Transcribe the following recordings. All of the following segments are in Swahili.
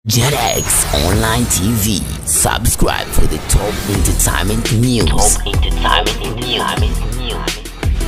JetX Online TV. Subscribe for the top entertainment news. Top entertainment news.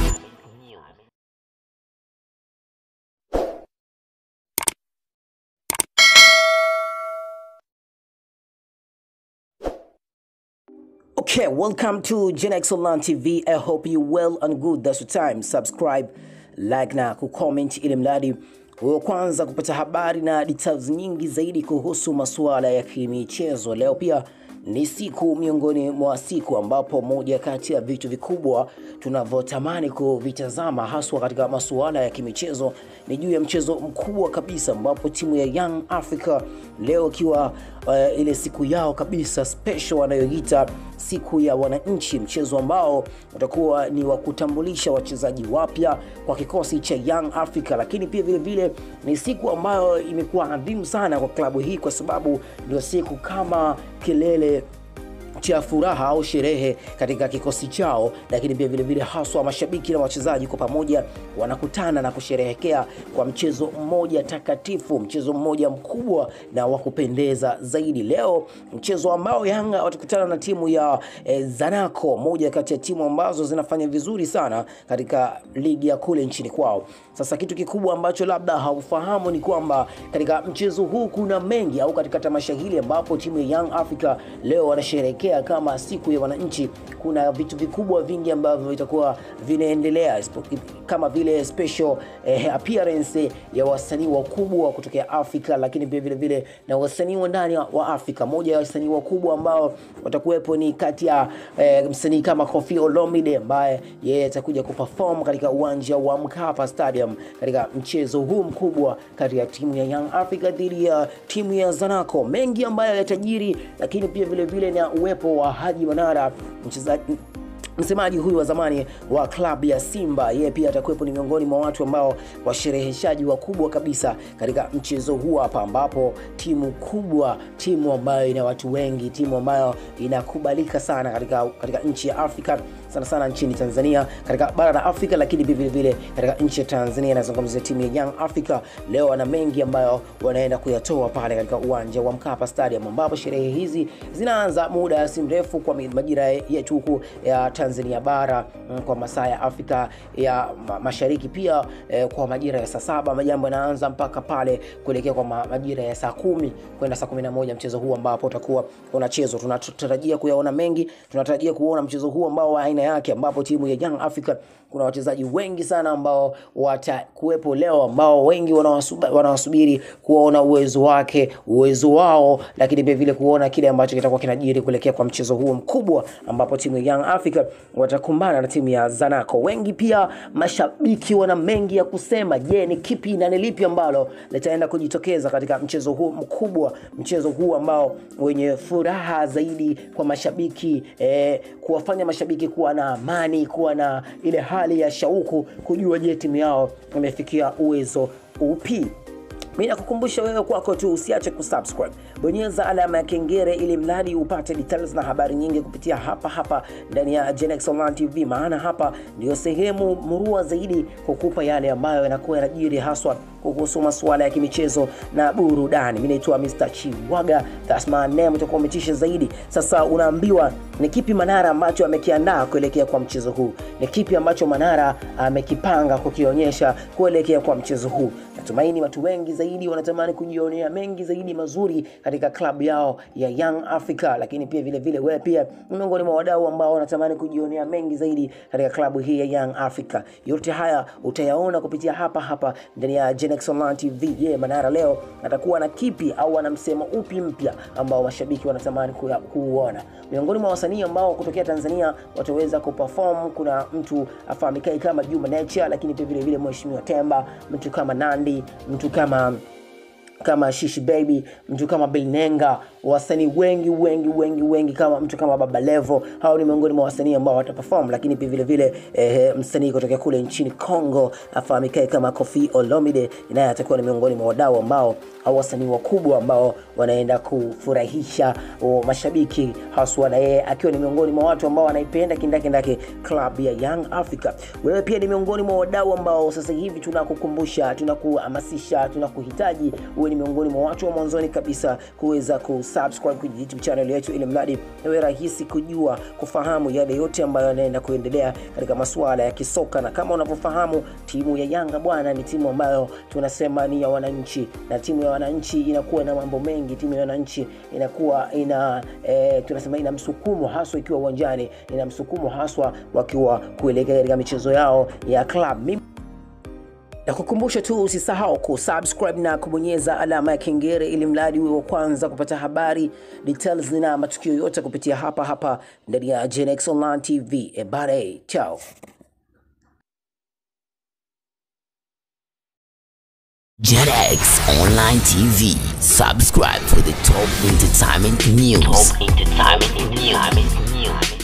Okay, welcome to Gen X Online TV. I hope you well and good. That's the time. Subscribe, like na kucomment ili mradi wa kwanza kupata habari na details nyingi zaidi kuhusu masuala ya kimichezo. Leo pia ni siku miongoni mwa siku ambapo moja kati ya vitu vikubwa tunavyotamani kuvitazama haswa katika masuala ya kimichezo ni juu ya mchezo mkubwa kabisa ambapo timu ya Young Africa leo ikiwa uh, ile siku yao kabisa special wanayoita siku ya wananchi, mchezo ambao utakuwa ni wa kutambulisha wachezaji wapya kwa kikosi cha Young Africa, lakini pia vile vile ni siku ambayo imekuwa adhimu sana kwa klabu hii kwa sababu ndio siku kama kilele cha furaha au sherehe katika kikosi chao, lakini pia vile vile haswa mashabiki na wachezaji kwa pamoja wanakutana na kusherehekea kwa mchezo mmoja takatifu, mchezo mmoja mkubwa na wa kupendeza zaidi. Leo mchezo ambao Yanga watakutana na timu ya eh, Zanaco, moja kati ya timu ambazo zinafanya vizuri sana katika ligi ya kule nchini kwao. Sasa kitu kikubwa ambacho labda haufahamu ni kwamba katika mchezo huu kuna mengi, au katika tamasha hili ambapo timu ya Young Africa leo wanasherehekea kama siku ya wananchi, kuna vitu vikubwa vingi ambavyo vitakuwa vinaendelea kama vile special eh, appearance ya wasanii wakubwa kutokea Afrika, lakini pia vile vile na wasanii wa ndani wa Afrika. Moja ya wasanii wakubwa ambao watakuwepo ni kati ya eh, msanii kama Koffi Olomide ambaye yeye atakuja kuperform katika uwanja wa Mkapa Stadium katika mchezo huu mkubwa kati ya timu ya Young Africa dhidi ya timu ya Zanaco. Mengi ambayo yatajiri, lakini pia vile vile na uwepo wa Haji Manara mchezaji msemaji huyu wa zamani wa klabu ya Simba, yeye pia atakuwepo ni miongoni mwa watu ambao washereheshaji wakubwa kabisa katika mchezo huu hapa, ambapo timu kubwa, timu ambayo ina watu wengi, timu ambayo inakubalika sana katika, katika nchi ya Afrika sana sana nchini Tanzania, katika bara la Afrika, lakini pia vile vile katika nchi ya Tanzania. Nazungumzia timu ya Young Africa leo wana mengi ambayo wanaenda kuyatoa pale katika uwanja wa Mkapa Stadium, ambapo sherehe hizi zinaanza muda si mrefu kwa majira yetu huku ya Tanzania bara kwa masaa ya Afrika ya Mashariki, pia eh, kwa majira ya saa saba majambo yanaanza mpaka pale kuelekea kwa majira ya saa kumi kwenda saa kumi na moja mchezo huu ambapo utakuwa unachezwa. Tunatarajia kuyaona mengi, tunatarajia kuona mchezo huu ambao wa aina yake ambapo timu ya Young Africa kuna wachezaji wengi sana ambao watakuwepo leo ambao wengi wanawasubiri kuona uwezo wake uwezo wao, lakini pia vile kuona kile ambacho kitakuwa kinajiri kuelekea kwa mchezo huu mkubwa ambapo timu ya Young Africa watakumbana na timu ya Zanaco. Wengi pia mashabiki wana mengi ya kusema. Je, ni kipi na ni lipi ambalo litaenda kujitokeza katika mchezo huu mkubwa, mchezo huu ambao wenye furaha zaidi kwa mashabiki eh, kuwafanya mashabiki kuwa na amani, kuwa na ile hali ya shauku kujua je, timu yao imefikia uwezo upi. Mimi nakukumbusha wewe kwako tu usiache kusubscribe, bonyeza alama ya kengele ili mradi upate details na habari nyingi kupitia hapa hapa ndani ya Genex Online TV, maana hapa ndio sehemu murua zaidi kukupa yale ambayo yanakuwa yanajiri haswa kuhusu masuala ya kimichezo na burudani. Mimi naitwa Mr. Chiwaga, that's my name, utakuwa umetisha zaidi. Sasa unaambiwa ni kipi Manara ambacho amekiandaa kuelekea kwa mchezo huu, ni kipi ambacho Manara amekipanga kukionyesha kuelekea kwa mchezo huu. Natumaini watu wengi zaidi wanatamani kujionea mengi zaidi mazuri katika klabu yao ya Young Africa, lakini pia vile vile wewe pia ni miongoni mwa wadau ambao wanatamani kujionea mengi zaidi katika klabu hii ya Young Africa. Yote haya utayaona kupitia hapa hapa ndani ya Genex Online TV. Je, yeah, Manara leo atakuwa na kipi au ana msemo upi mpya ambao mashabiki wanatamani kuuona? Miongoni mwa wasanii ambao kutokea Tanzania wataweza kuperform, kuna mtu afahamikae kama Juma Nature, lakini pia vile vile Mheshimiwa Temba, mtu kama Nandi, mtu kama kama Shishi Baby, mtu kama Bilnenga, wasanii wengi wengi wengi wengi kama mtu kama Baba Levo. Hao ni miongoni mwa wasanii ambao wataperform, lakini pia vile vile eh, msanii kutoka kule nchini Congo afahamikae kama Koffi Olomide, naye atakuwa ni miongoni mwa wadau ambao au wasanii wakubwa ambao wanaenda kufurahisha o, mashabiki haswa, na yeye akiwa ni miongoni mwa watu ambao wanaipenda kindakindaki club ya Young Africa. Wewe pia ni miongoni mwa wadau ambao sasa hivi tunakukumbusha, tunakuhamasisha, tunakuhitaji uwe ni miongoni mwa watu wa mwanzoni kabisa kuweza kusubscribe kwenye YouTube channel yetu, ili mradi iwe rahisi kujua kufahamu yale yote ambayo yanaenda kuendelea katika masuala ya kisoka. Na kama unavyofahamu, timu ya Yanga bwana, ni timu ambayo tunasema ni ya wananchi, na timu ya wananchi inakuwa na mambo mengi. Timu ya wananchi inakuwa ina e, tunasema ina msukumo haswa ikiwa uwanjani, ina msukumo haswa wakiwa kuelekea katika michezo yao ya club. Mimi na kukumbusha tu usisahau kusubscribe na kubonyeza alama ya kengele ili mradi uwe wa kwanza kupata habari details na matukio yote kupitia hapa hapa ndani ya Genex Online TV. Ebare, chao. JetX Online TV. Subscribe for the top entertainment news. Top entertainment news.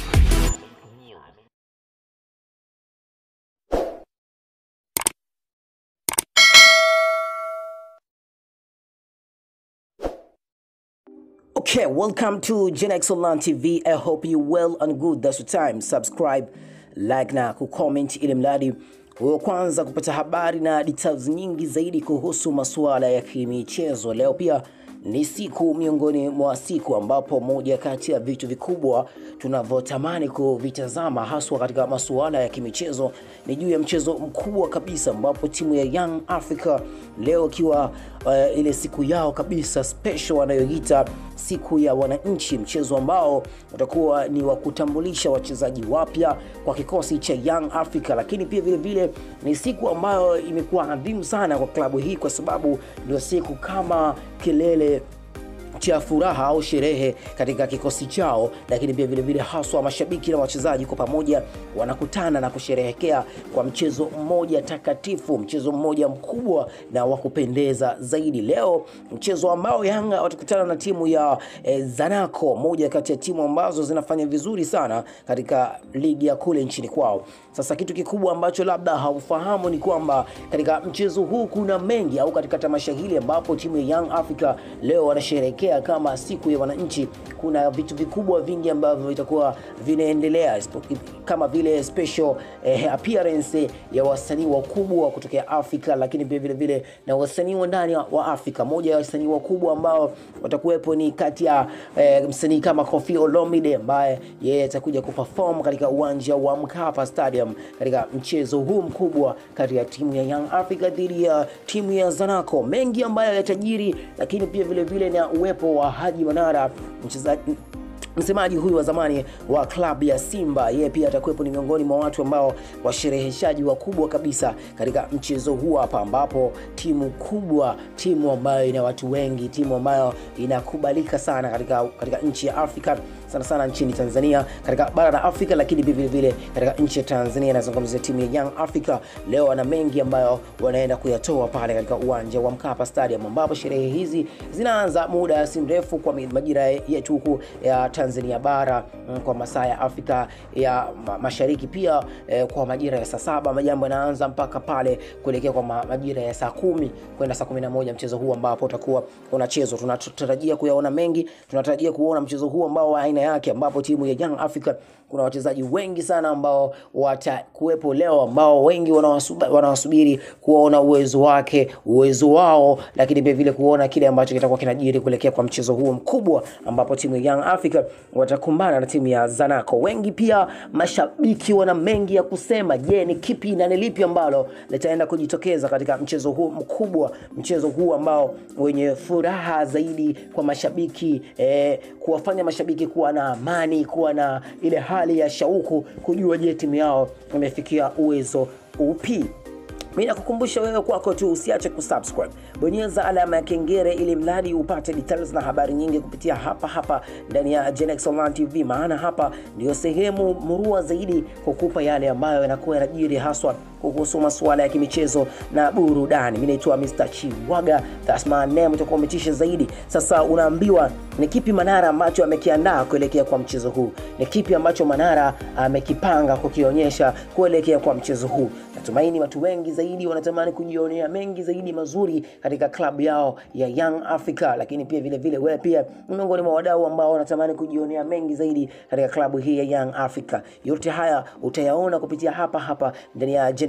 Okay, welcome to Genex Online TV. I hope you well and good. That's the time. Subscribe, like na kucomment ili mradi wewe kwanza kupata habari na details nyingi zaidi kuhusu masuala ya kimichezo. Leo pia ni siku miongoni mwa siku ambapo moja kati ya vitu vikubwa tunavyotamani kuvitazama haswa katika masuala ya kimichezo ni juu ya mchezo mkubwa kabisa ambapo timu ya Young Africa leo ikiwa uh, ile siku yao kabisa special wanayoita siku ya wananchi, mchezo ambao utakuwa ni wa kutambulisha wachezaji wapya kwa kikosi cha Young Africa, lakini pia vile vile ni siku ambayo imekuwa adhimu sana kwa klabu hii kwa sababu ndio siku kama kilele cha furaha au sherehe katika kikosi chao, lakini pia vilevile haswa mashabiki na wachezaji kwa pamoja wanakutana na kusherehekea kwa mchezo mmoja takatifu, mchezo mmoja mkubwa na wa kupendeza zaidi. Leo mchezo ambao Yanga watakutana na timu ya eh, Zanaco, moja kati ya timu ambazo zinafanya vizuri sana katika ligi ya kule nchini kwao. Sasa kitu kikubwa ambacho labda haufahamu ni kwamba katika mchezo huu kuna mengi, au katika tamasha hili ambapo timu ya Young Africa leo wanasherehekea kama siku ya wananchi, kuna vitu vikubwa vingi ambavyo vitakuwa vinaendelea kama vile special eh, appearance ya wasanii wakubwa kutokea Afrika, lakini pia vile vile na wasanii wa ndani wa Afrika. Moja ya wasanii wakubwa ambao watakuwepo ni kati ya eh, msanii kama Koffi Olomide ambaye yeye atakuja kuperform katika uwanja wa Mkapa Stadium katika mchezo huu mkubwa kati ya timu ya Young Africa dhidi ya timu ya Zanaco. Mengi ambayo yatajiri, lakini pia vile vile na uwepo wa Haji Manara mchezaji msemaji huyu wa zamani wa klabu ya Simba, yeye pia atakuwepo, ni miongoni mwa watu ambao washereheshaji wakubwa kabisa katika mchezo huu hapa, ambapo timu kubwa, timu ambayo ina watu wengi, timu ambayo inakubalika sana katika, katika nchi ya Afrika sana sana nchini Tanzania, katika bara la Afrika, lakini vile vile katika nchi ya Tanzania. Inazungumzia timu ya Young Africa leo wana mengi ambayo wanaenda kuyatoa pale katika uwanja wa Mkapa Stadium, ambapo sherehe hizi zinaanza muda si mrefu kwa majira yetu huku ya Tanzania bara kwa masaa ya Afrika ya Mashariki, pia eh, kwa majira ya saa saba majambo yanaanza mpaka pale kuelekea kwa majira ya saa kumi kwenda saa kumi na moja mchezo huu ambapo utakuwa unachezwa. Tunatarajia kuyaona mengi, tunatarajia kuona mchezo huu ambao wa aina yake ambapo timu ya Young Africa kuna wachezaji wengi sana ambao watakuwepo leo ambao wengi wanawasubiri kuona uwezo wake uwezo wao, lakini pia vile kuona kile ambacho kitakuwa kinajiri kuelekea kwa mchezo huu mkubwa ambapo timu ya Young Africa watakumbana na timu ya Zanaco. Wengi pia mashabiki wana mengi ya kusema. Je, ni kipi na ni lipi ambalo litaenda kujitokeza katika mchezo huu mkubwa, mchezo huu ambao wenye furaha zaidi kwa mashabiki eh, kuwafanya mashabiki kuwa na amani, kuwa na ile hali ya shauku kujua je, timu yao imefikia uwezo upi. Mimi nakukumbusha wewe kwako tu usiache kusubscribe, bonyeza alama ya kengele ili mradi upate details na habari nyingi kupitia hapa hapa ndani ya Genex Online TV, maana hapa ndio sehemu murua zaidi kukupa yale ambayo yanakuwa yanajiri haswa kuhusu masuala ya kimichezo na burudani. Mimi naitwa Mr. Chiwaga, that's my name, utakuwa umetisha zaidi. Sasa unaambiwa ni kipi Manara ambacho amekiandaa kuelekea kwa mchezo huu, ni kipi ambacho Manara amekipanga kukionyesha kuelekea kwa mchezo huu. Natumaini watu wengi zaidi wanatamani kujionea mengi zaidi mazuri katika klabu yao ya Young Africa, lakini pia vile vile wewe pia ni miongoni mwa wadau ambao wanatamani kujionea mengi zaidi katika klabu hii ya Young Africa. Yote haya utayaona kupitia hapa hapa ndani ya Genex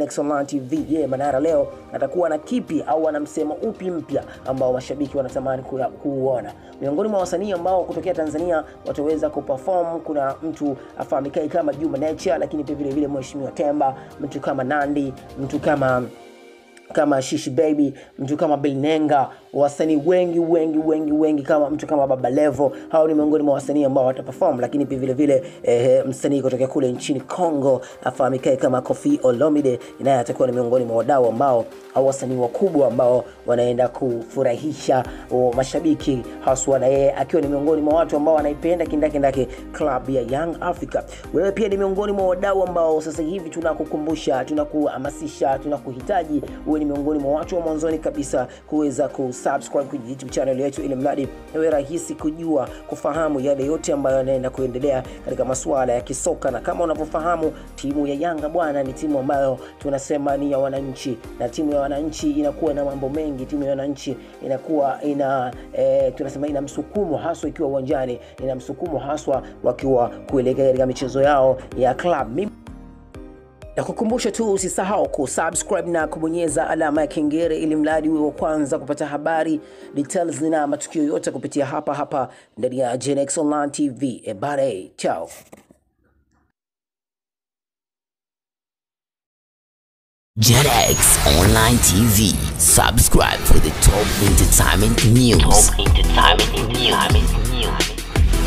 Genex Online TV. Je, Manara leo atakuwa na kipi au ana msemo upi mpya ambao mashabiki wanatamani kuya- kuuona? Miongoni mwa wasanii ambao kutokea Tanzania wataweza kuperform, kuna mtu afahamikae kama Juma Nature, lakini pia vile vile Mheshimiwa Temba, mtu kama Nandi, mtu kama kama Shishi Baby, mtu kama Bilnenga, wasanii wengi wengi wengi wengi kama mtu kama Baba Levo. Hao ni miongoni mwa wasanii ambao wataperform, lakini pia vile vile eh, msanii kutoka kule nchini Congo afahamikae kama Koffi Olomide, naye atakuwa ni miongoni mwa wadau ambao au wasanii wakubwa ambao wanaenda kufurahisha o, mashabiki haswa, na yeye akiwa ni miongoni mwa watu ambao wanaipenda kindakindaki club ya Young Africa. Wewe pia ni miongoni mwa wadau ambao sasa hivi tunakukumbusha, tunakuhamasisha, tunakuhitaji uwe ni miongoni mwa watu wa mwanzoni kabisa kuweza kusubscribe kwenye YouTube channel yetu, ili mradi iwe rahisi kujua, kufahamu yale yote ambayo yanaenda kuendelea katika masuala ya kisoka. Na kama unavyofahamu, timu ya Yanga bwana, ni timu ambayo tunasema ni ya wananchi, na timu ya wananchi inakuwa na mambo mengi. Timu ya wananchi inakuwa ina e, tunasema ina msukumo haswa ikiwa uwanjani, ina msukumo haswa wakiwa kuelekea katika michezo yao ya club. Mimi na kukumbusha tu usisahau kusubscribe na kubonyeza alama ya kengele ili mradi uwe wa kwanza kupata habari details na matukio yote kupitia hapa hapa ndani ya Genex Online TV. Ebare, chao. JetX Online TV. Subscribe for the top entertainment news. Top entertainment news.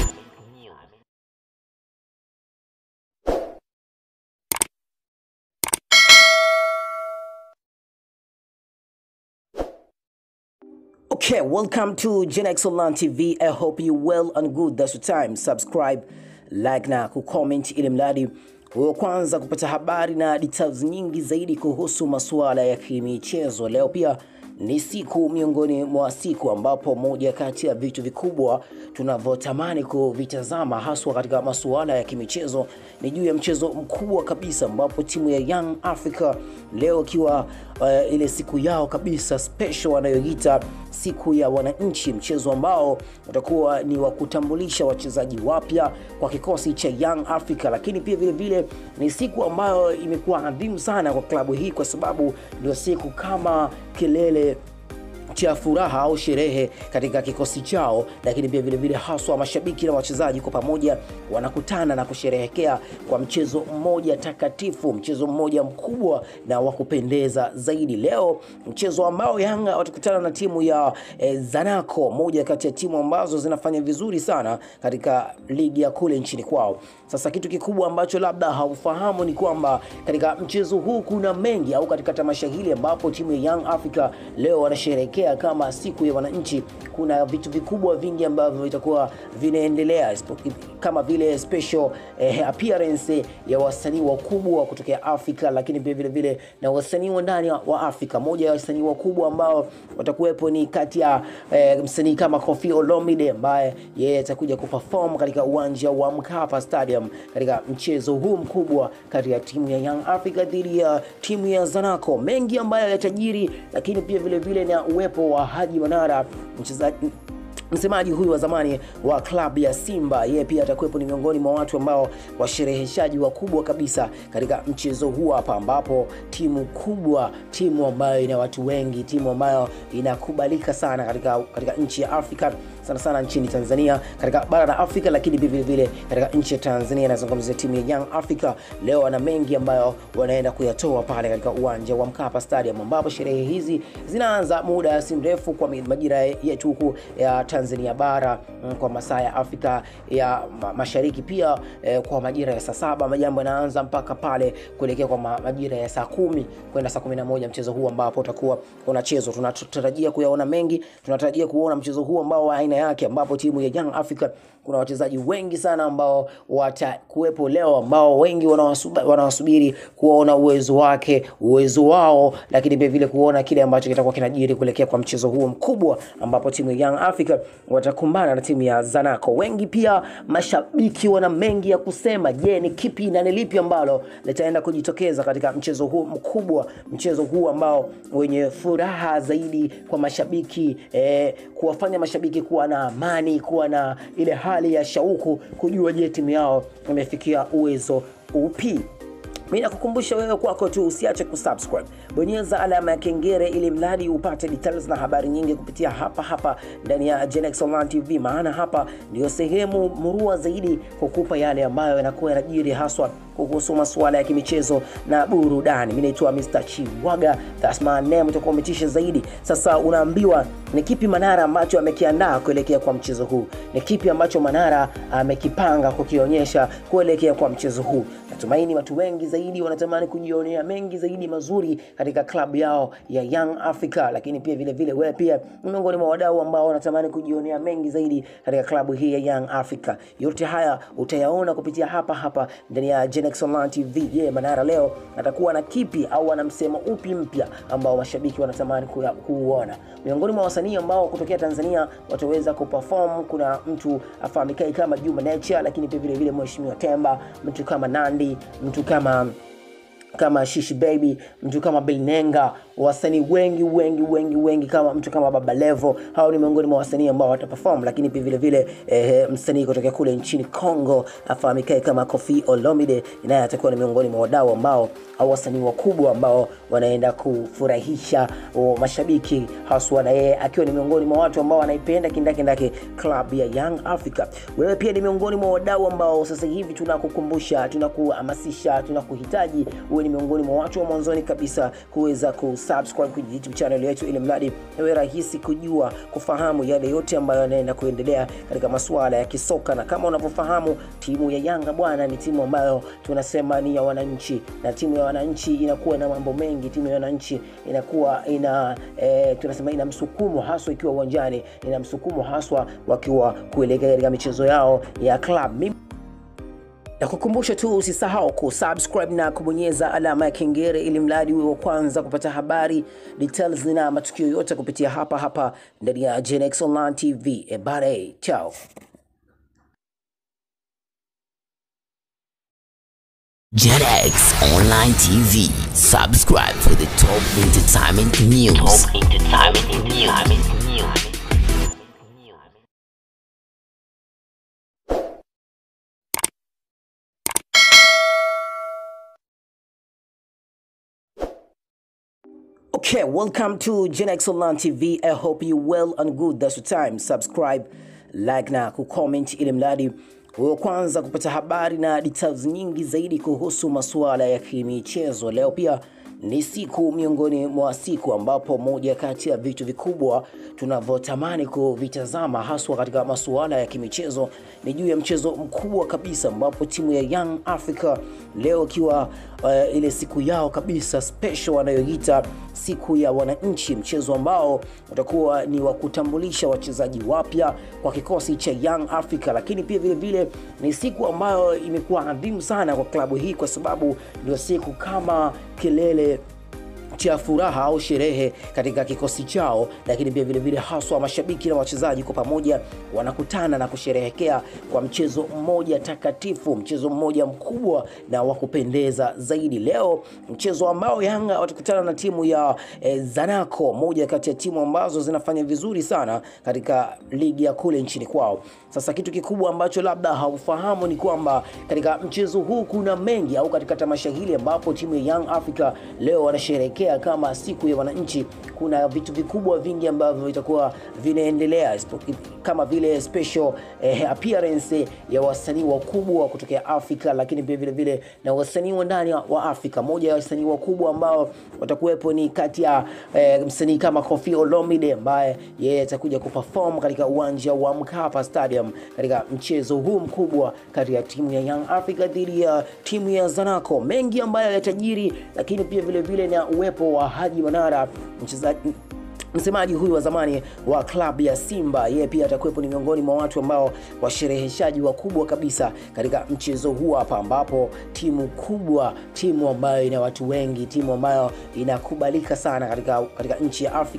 Okay, welcome to Genex Online TV. I hope you well and good. That's the time. Subscribe, like na kucomment ili mradi wa kwanza kupata habari na details nyingi zaidi kuhusu masuala ya kimichezo. Leo pia ni siku miongoni mwa siku ambapo moja kati ya vitu vikubwa tunavyotamani kuvitazama haswa katika masuala ya kimichezo ni juu ya mchezo mkubwa kabisa ambapo timu ya Young Africa leo ikiwa uh, ile siku yao kabisa special wanayoita siku ya wananchi, mchezo ambao utakuwa ni wa kutambulisha wachezaji wapya kwa kikosi cha Young Africa, lakini pia vile vile ni siku ambayo imekuwa adhimu sana kwa klabu hii kwa sababu ndio siku kama kilele cha furaha au sherehe katika kikosi chao, lakini pia vile vile haswa mashabiki na wachezaji kwa pamoja wanakutana na kusherehekea kwa mchezo mmoja takatifu, mchezo mmoja mkubwa na wa kupendeza zaidi. Leo mchezo ambao Yanga watakutana na timu ya eh, Zanaco, moja kati ya timu ambazo zinafanya vizuri sana katika ligi ya kule nchini kwao. Sasa kitu kikubwa ambacho labda haufahamu ni kwamba katika mchezo huu kuna mengi, au katika tamasha hili ambapo timu ya Young Africa leo wanasherehekea kama siku ya wananchi, kuna vitu vikubwa vingi ambavyo vitakuwa vinaendelea isipo- kama vile special eh, appearance ya wasanii wakubwa kutokea Afrika, lakini pia vile vile na wasanii wa ndani wa Afrika. Moja ya wasanii wakubwa ambao watakuwepo ni kati ya eh, msanii kama Koffi Olomide ambaye yeye atakuja kuperform katika uwanja wa Mkapa Stadium katika mchezo huu mkubwa kati ya timu ya Young Africa dhidi ya timu ya Zanaco. Mengi ambayo yatajiri, lakini pia vile vile na uwepo wa Haji Manara mchezaji msemaji huyu wa zamani wa klabu ya Simba, yeye pia atakuwepo, ni miongoni mwa watu ambao washereheshaji wakubwa kabisa katika mchezo huu hapa, ambapo timu kubwa, timu ambayo ina watu wengi, timu ambayo inakubalika sana katika, katika nchi ya Afrika sana sana nchini Tanzania, katika bara la Afrika, lakini vile vile katika nchi ya Tanzania. Inazungumzia timu ya Young Africa leo, wana mengi ambayo wanaenda kuyatoa pale katika uwanja wa Mkapa Stadium, ambapo sherehe hizi zinaanza muda si mrefu kwa majira yetu huku ya Tanzania bara mm, kwa masaa ya Afrika ya ma- Mashariki pia eh, kwa majira ya saa saba majambo yanaanza mpaka pale kuelekea kwa ma- majira ya saa kumi kwenda saa kumi na moja mchezo huu ambapo utakuwa unachezwa. Tunatarajia kuyaona mengi, tunatarajia kuona mchezo huu ambao wa aina yake, ambapo timu ya Young Africa kuna wachezaji wengi sana ambao watakuwepo leo, ambao wengi wanawasuba- wanawasubiri kuona uwezo wake, uwezo wao, lakini pia vile kuona kile ambacho kitakuwa kinajiri kuelekea kwa mchezo huu mkubwa, ambapo timu ya Young Africa watakumbana na timu ya Zanaco. Wengi pia mashabiki wana mengi ya kusema. Je, ni kipi na ni lipi ambalo litaenda kujitokeza katika mchezo huu mkubwa, mchezo huu ambao wenye furaha zaidi kwa mashabiki eh, kuwafanya mashabiki kuwa na amani, kuwa na ile hali ya shauku kujua, je, timu yao imefikia uwezo upi mi nakukumbusha wewe kwako tu usiache kusubscribe bonyeza alama ya kengere ili mradi upate details na habari nyingi kupitia hapa hapa ndani ya Genex Online TV maana hapa ndio sehemu murua zaidi kukupa yale ambayo yanakuwa yanajiri haswa kuhusu masuala ya kimichezo na burudani mi naitwa Mr. Chiwaga that's my name utakuwa umetisha zaidi sasa unaambiwa ni kipi Manara ambacho amekiandaa kuelekea kwa mchezo huu ni kipi ambacho Manara amekipanga kukionyesha kuelekea kwa mchezo huu natumaini watu wengi zaidi wanatamani kujionea mengi zaidi mazuri katika klabu yao ya Young Africa, lakini pia vile vile wewe pia ni miongoni mwa wadau ambao wanatamani kujionea mengi zaidi katika klabu hii ya Young Africa. Yote haya utayaona kupitia hapa hapa ndani ya Genex Online TV. Je, yeah, Manara leo atakuwa na kipi au ana msemo upi mpya ambao mashabiki wanatamani kuya- kuuona? Miongoni mwa wasanii ambao kutokea Tanzania wataweza kuperform, kuna mtu afahamikae kama Juma Nature, lakini pia vile vile Mheshimiwa Temba, mtu kama Nandi, mtu kama kama Shishi Baby, mtu kama Bilnenga, wasanii wengi wengi wengi wengi kama mtu kama Baba Levo. Hao ni miongoni mwa wasanii ambao wataperform, lakini pia vile vile eh, msanii kutoka kule nchini Congo afahamikae kama Koffi Olomide, naye atakuwa ni miongoni mwa wadau ambao au wasanii wakubwa ambao wanaenda kufurahisha o, mashabiki haswa, na yeye akiwa ni miongoni mwa watu ambao wanaipenda kindakindaki club ya Young Africa. Wewe pia ni miongoni mwa wadau ambao sasa hivi tunakukumbusha, tunakuhamasisha, tunakuhitaji uwe ni miongoni mwa watu wa mwanzoni kabisa kuweza kusubscribe kwenye YouTube channel yetu, ili mradi iwe rahisi kujua kufahamu yale yote ambayo yanaenda kuendelea katika masuala ya kisoka. Na kama unavyofahamu, timu ya Yanga bwana, ni timu ambayo tunasema ni ya wananchi, na timu ya wananchi inakuwa na mambo mengi. Timu ya wananchi inakuwa ina e, tunasema ina msukumo haswa ikiwa uwanjani, ina msukumo haswa wakiwa kuelekea katika michezo yao ya club. Mimi na kukumbusha tu usisahau kusubscribe na kubonyeza alama ya kengele ili mradi uwe wa kwanza kupata habari details na matukio yote kupitia hapa hapa ndani ya Genex Online TV. Ebare, chao. JetX Online TV. Subscribe for the top entertainment news. Top entertainment news. Okay, welcome to Genex Online TV. I hope you well and good. That's the time. Subscribe, like na kucomment ili mradi uwe wa kwanza kupata habari na details nyingi zaidi kuhusu masuala ya kimichezo. Leo pia ni siku miongoni mwa siku ambapo moja kati ya vitu vikubwa tunavyotamani kuvitazama haswa katika masuala ya kimichezo ni juu ya mchezo mkubwa kabisa ambapo timu ya Young Africa leo ikiwa uh, ile siku yao kabisa special wanayoita siku ya wananchi, mchezo ambao utakuwa ni wa kutambulisha wachezaji wapya kwa kikosi cha Young Africa, lakini pia vile vile ni siku ambayo imekuwa adhimu sana kwa klabu hii kwa sababu ndio siku kama kilele cha furaha au sherehe katika kikosi chao, lakini pia vile vile haswa mashabiki na wachezaji kwa pamoja wanakutana na kusherehekea kwa mchezo mmoja takatifu, mchezo mmoja mkubwa na wa kupendeza zaidi. Leo mchezo ambao Yanga watakutana na timu ya eh, Zanaco, moja kati ya timu ambazo zinafanya vizuri sana katika ligi ya kule nchini kwao. Sasa kitu kikubwa ambacho labda haufahamu ni kwamba katika mchezo huu kuna mengi, au katika tamasha hili ambapo timu ya Young Africa leo wanasherehekea kama siku ya wananchi, kuna vitu vikubwa vingi ambavyo vitakuwa vinaendelea ispo- kama vile special eh, appearance ya wasanii wakubwa kutokea Afrika, lakini pia vile vile na wasanii wa ndani wa Afrika. Moja ya wasanii wakubwa ambao watakuwepo ni kati ya eh, msanii kama Koffi Olomide ambaye yeye atakuja kuperform katika uwanja wa Mkapa Stadium katika mchezo huu mkubwa kati ya timu ya Young Africa dhidi ya timu ya Zanaco. Mengi ambayo yatajiri, lakini pia vile vile na uwepo wa Haji Manara mchezaji msemaji huyu wa zamani wa klabu ya Simba, yeye pia atakuwepo, ni miongoni mwa watu ambao washereheshaji wakubwa kabisa katika mchezo huu hapa, ambapo timu kubwa, timu ambayo ina watu wengi, timu ambayo inakubalika sana katika, katika nchi ya Afrika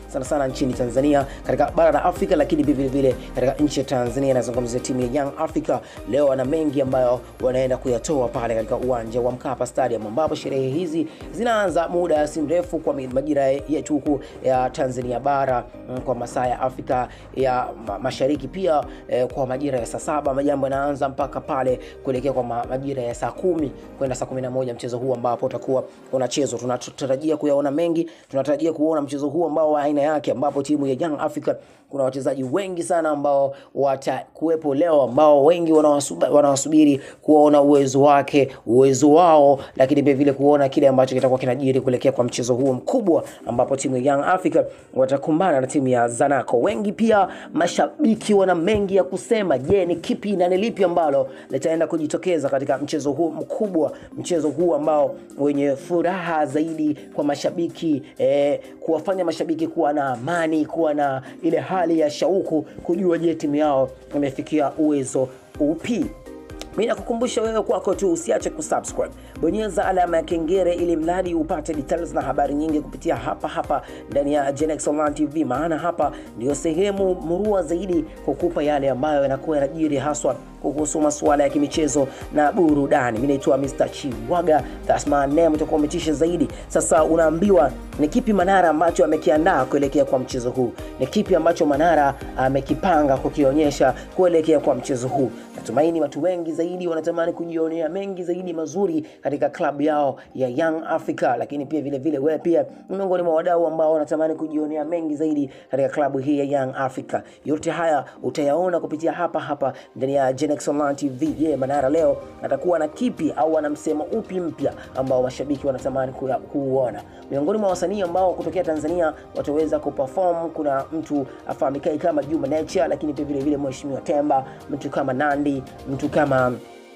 sana sana nchini Tanzania, katika bara la Afrika, lakini pia vile vile katika nchi ya Tanzania. Nazungumzia timu ya Young Africa leo wana mengi ambayo wanaenda kuyatoa pale katika uwanja wa Mkapa Stadium, ambapo sherehe hizi zinaanza muda si mrefu kwa majira yetu huku ya Tanzania bara kwa masaa ya Afrika ya Mashariki, pia eh, kwa majira ya saa saba majambo yanaanza mpaka pale kuelekea kwa majira ya saa kumi kwenda saa kumi na moja mchezo huu ambapo utakuwa unachezwa. Tunatarajia kuyaona mengi, tunatarajia kuona mchezo huu ambao wa aina yake, ambapo timu ya Young Africa kuna wachezaji wengi sana ambao watakuwepo leo, ambao wengi wanawasubiri kuona uwezo wake, uwezo wao, lakini pia vile kuona kile ambacho kitakuwa kinajiri kuelekea kwa mchezo huo mkubwa, ambapo timu ya Young Africa watakumbana na timu ya Zanaco. Wengi pia mashabiki wana mengi ya kusema. Je, ni kipi na ni lipi ambalo litaenda kujitokeza katika mchezo huu mkubwa, mchezo huu ambao wenye furaha zaidi kwa mashabiki eh, kuwafanya mashabiki kuwa na amani, kuwa na ile hali ya shauku kujua je, timu yao imefikia uwezo upi. Mimi nakukumbusha wewe kwako tu usiache kusubscribe, bonyeza alama ya kengele ili mradi upate details na habari nyingi kupitia hapa hapa ndani ya Genex Online TV, maana hapa ndio sehemu murua zaidi kukupa yale ambayo yanakuwa yanajiri haswa kuhusu masuala ya kimichezo na burudani. Mimi naitwa Mr. Chiwaga, that's my name, utakuwa umetisha zaidi. Sasa unaambiwa ni kipi Manara ambacho amekiandaa kuelekea kwa mchezo huu, ni kipi ambacho Manara amekipanga kukionyesha kuelekea kwa mchezo huu. Natumaini watu wengi zaidi wanatamani kujionea mengi zaidi mazuri katika klabu yao ya Young Africa, lakini pia vile vile wewe pia miongoni mwa wadau ambao wanatamani kujionea mengi zaidi katika klabu hii ya Young Africa. Yote haya utayaona kupitia hapa hapa ndani ya Genex Online TV. Je, yeah, Manara leo atakuwa na kipi au ana msemo upi mpya ambao mashabiki wanatamani kuuona? Miongoni mwa wasanii ambao kutokea Tanzania wataweza kuperform, kuna mtu afahamikae kama Juma Nature, lakini pia vile vile Mheshimiwa Temba, mtu kama Nandi, mtu kama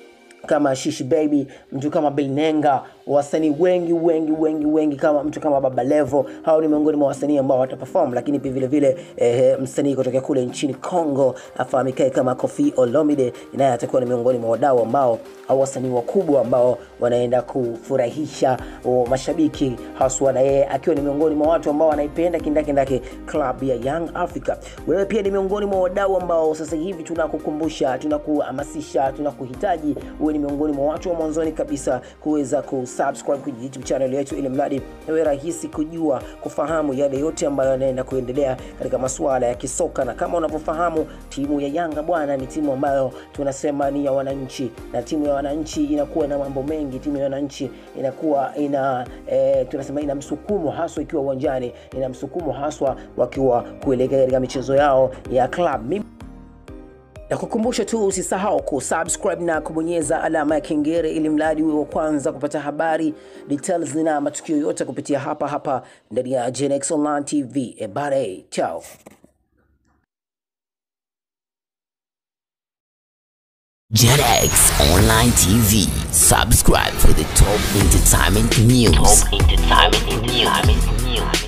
kama Shishi Baby, mtu kama Bilnenga, wasanii wengi wengi wengi wengi kama mtu kama Baba Levo. Hao ni miongoni mwa wasanii ambao wataperform, lakini pia vile vile eh, msanii kutoka kule nchini Congo afahamikae kama Koffi Olomide, naye atakuwa ni miongoni mwa wadau ambao au wasanii wakubwa ambao wanaenda kufurahisha o, mashabiki haswa, na yeye akiwa ni miongoni mwa watu ambao wanaipenda kindakindaki club ya Young Africa. Wewe pia ni miongoni mwa wadau ambao sasa hivi tunakukumbusha, tunakuhamasisha, tunakuhitaji uwe ni miongoni mwa watu wa mwanzoni kabisa kuweza kusubscribe kwenye YouTube channel yetu, ili mradi iwe rahisi kujua kufahamu yale yote ambayo yanaenda kuendelea katika masuala ya kisoka. Na kama unavyofahamu timu ya Yanga bwana, ni timu ambayo tunasema ni ya wananchi, na timu ya wananchi inakuwa na mambo mengi. Timu ya wananchi inakuwa ina e, tunasema ina msukumo haswa ikiwa uwanjani, ina msukumo haswa wakiwa kuelekea katika michezo yao ya club. Mimi na kukumbusha tu usisahau kusubscribe na kubonyeza alama ya kengele ili mradi uwe wa kwanza kupata habari details na matukio yote kupitia hapa hapa ndani ya Genex Online TV. Ebare, chao. JetX Online TV. Subscribe for the top entertainment news. Top entertainment news.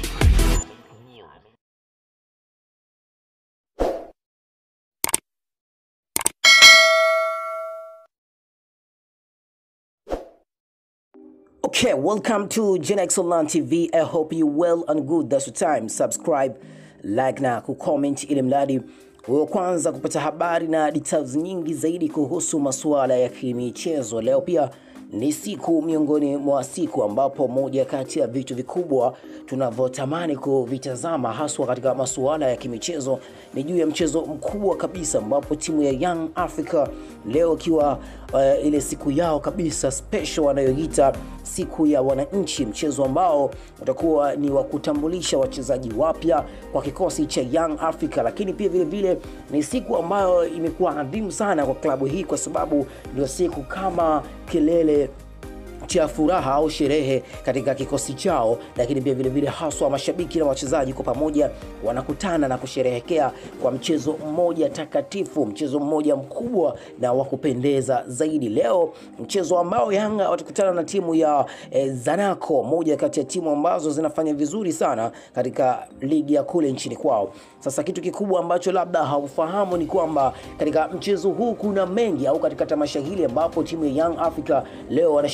Okay, welcome to Genex Online TV. I hope you well and good. That's the time. Subscribe, like na kucomment ili mradi wa kwanza kupata habari na details nyingi zaidi kuhusu masuala ya kimichezo. Leo pia ni siku miongoni mwa siku ambapo moja kati ya vitu vikubwa tunavyotamani kuvitazama haswa katika masuala ya kimichezo ni juu ya mchezo mkubwa kabisa ambapo timu ya Young Africa leo ikiwa uh, ile siku yao kabisa special wanayoita siku ya wananchi, mchezo ambao utakuwa ni wa kutambulisha wachezaji wapya kwa kikosi cha Young Africa, lakini pia vile vile ni siku ambayo imekuwa adhimu sana kwa klabu hii kwa sababu ndio siku kama kilele cha furaha au sherehe katika kikosi chao, lakini pia vile vile haswa mashabiki na wachezaji kwa pamoja wanakutana na kusherehekea kwa mchezo mmoja takatifu, mchezo mmoja mkubwa na wa kupendeza zaidi. Leo mchezo ambao Yanga watakutana na timu ya eh, Zanaco, moja kati ya timu ambazo zinafanya vizuri sana katika ligi ya kule nchini kwao. Sasa kitu kikubwa ambacho labda haufahamu ni kwamba katika mchezo huu kuna mengi, au katika tamasha hili ambapo timu ya Young Africa leo wanasherehekea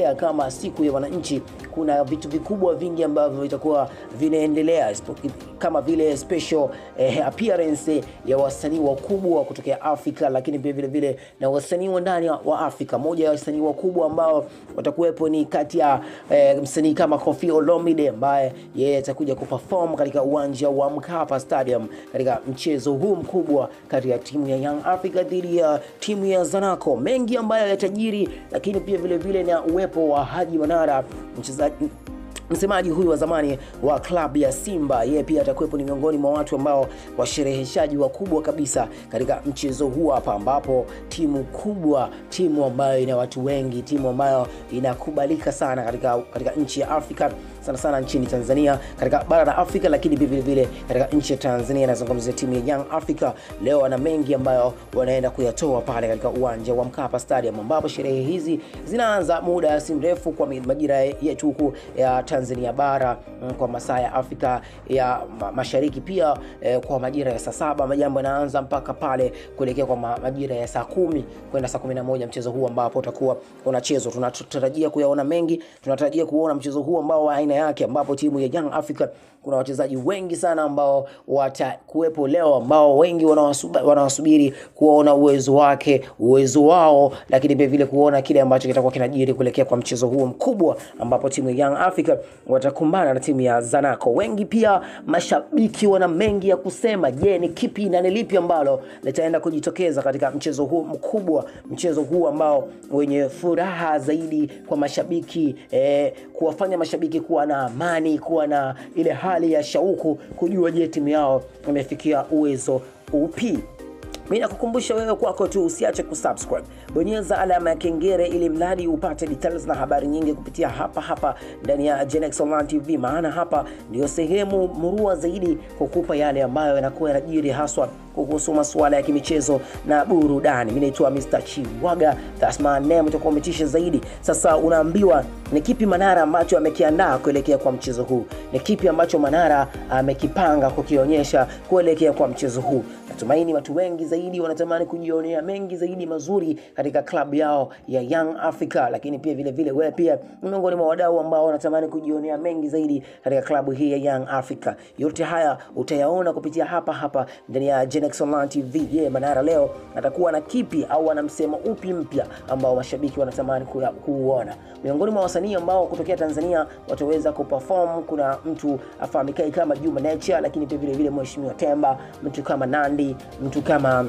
kusherekea kama siku ya wananchi, kuna vitu vikubwa vingi ambavyo vitakuwa vinaendelea kama vile special eh, appearance ya wasanii wakubwa kutokea Afrika, lakini pia vile vile na wasanii wa ndani wa Afrika. Moja ya wasanii wakubwa ambao watakuwepo ni kati ya eh, msanii kama Koffi Olomide ambaye yeye atakuja kuperform katika uwanja wa Mkapa Stadium katika mchezo huu mkubwa kati ya timu ya Young Africa dhidi ya timu ya Zanaco. Mengi ambayo yatajiri, lakini pia vile vile na uwepo wa Haji Manara mchezaji msemaji huyu wa zamani wa klabu ya Simba, yeye pia atakuwepo, ni miongoni mwa watu ambao washereheshaji wakubwa kabisa katika mchezo huu hapa, ambapo timu kubwa, timu ambayo ina watu wengi, timu ambayo inakubalika sana katika, katika nchi ya Afrika sana sana nchini Tanzania, katika bara la Afrika, lakini pia vile vile katika nchi ya Tanzania. Nazungumzia timu ya Young Africa. Leo wana mengi ambayo wanaenda kuyatoa pale katika uwanja wa Mkapa Stadium, ambapo sherehe hizi zinaanza muda si mrefu kwa majira yetu huku ya Tanzania bara kwa masaa ya Afrika ya Mashariki, pia eh, kwa majira ya saa saba majambo yanaanza mpaka pale kuelekea kwa majira ya saa kumi kwenda saa kumi na moja mchezo huu ambapo utakuwa unachezwa. Tunatarajia kuyaona mengi, tunatarajia kuona mchezo huu ambao wa aina yake ambapo timu ya Young Africa kuna wachezaji wengi sana ambao watakuwepo leo ambao wengi wanawasubiri kuona uwezo wake uwezo wao, lakini pia vile kuona kile ambacho kitakuwa kinajiri kuelekea kwa mchezo huo mkubwa ambapo timu ya Young Africa watakumbana na timu ya Zanaco. Wengi pia mashabiki wana mengi ya kusema. Je, ni kipi na ni lipi ambalo litaenda kujitokeza katika mchezo huu mkubwa, mchezo huu ambao wenye furaha zaidi kwa mashabiki eh, kuwafanya mashabiki kuwa na amani, kuwa na ile hali ya shauku kujua je, timu yao imefikia uwezo upi. Mimi nakukumbusha wewe kwako tu usiache kusubscribe, bonyeza alama ya kengele ili mradi upate details na habari nyingi kupitia hapa hapa ndani ya Genex Online TV, maana hapa ndio sehemu murua zaidi kukupa yale ambayo yanakuwa yanajiri haswa kuhusu masuala ya kimichezo na burudani. Mimi naitwa Mr. Chiwaga, that's my name, utakuwa umetisha zaidi. Sasa unaambiwa ni kipi Manara ambacho amekiandaa kuelekea kwa mchezo huu, ni kipi ambacho Manara amekipanga kukionyesha kuelekea kwa mchezo huu. Natumaini watu wengi zaidi wanatamani kujionea mengi zaidi mazuri katika klabu yao ya Young Africa, lakini pia vile vile wewe pia ni miongoni mwa wadau ambao wanatamani kujionea mengi zaidi katika klabu hii ya Young Africa. Yote haya utayaona kupitia hapa hapa ndani ya Genex Online TV. Je, yeah, Manara leo atakuwa na kipi au ana msemo upi mpya ambao mashabiki wanatamani kuuona? Miongoni mwa wasanii ambao kutokea Tanzania wataweza kuperform, kuna mtu afahamikae kama Juma Nature, lakini pia vile vile Mheshimiwa Temba, mtu kama Nandi, mtu kama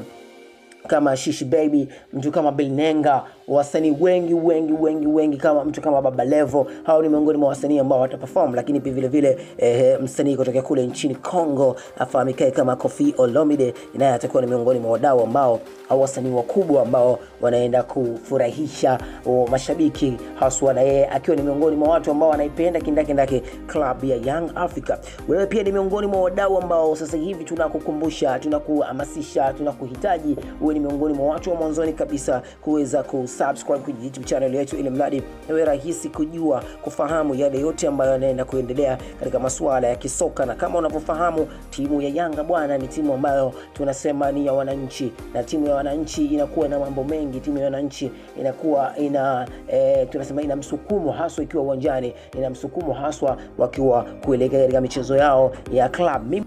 kama Shishi Baby, mtu kama Bilnenga, wasanii wengi wengi wengi wengi kama mtu kama Baba Levo. Hao ni miongoni mwa wasanii ambao wataperform, lakini pia vile vile eh, msanii kutoka kule nchini Congo afahamikae kama Koffi Olomide, naye atakuwa ni miongoni mwa wadau ambao au wasanii wakubwa ambao wanaenda kufurahisha o, mashabiki haswa, na yeye akiwa ni miongoni mwa watu ambao wanaipenda kindakindaki club ya Young Africa. Wewe pia ni miongoni mwa wadau ambao sasa hivi tunakukumbusha, tunakuhamasisha, tunakuhitaji uwe ni miongoni mwa watu wa mwanzoni kabisa kuweza kusubscribe kwenye YouTube channel yetu, ili mradi iwe rahisi kujua kufahamu yale yote ambayo yanaenda kuendelea katika masuala ya kisoka. Na kama unavyofahamu timu ya Yanga bwana, ni timu ambayo tunasema ni ya wananchi, na timu ya wananchi inakuwa na mambo mengi. Timu ya wananchi inakuwa ina e, tunasema ina msukumo haswa ikiwa uwanjani, ina msukumo haswa wakiwa kuelekea katika michezo yao ya club. Mimi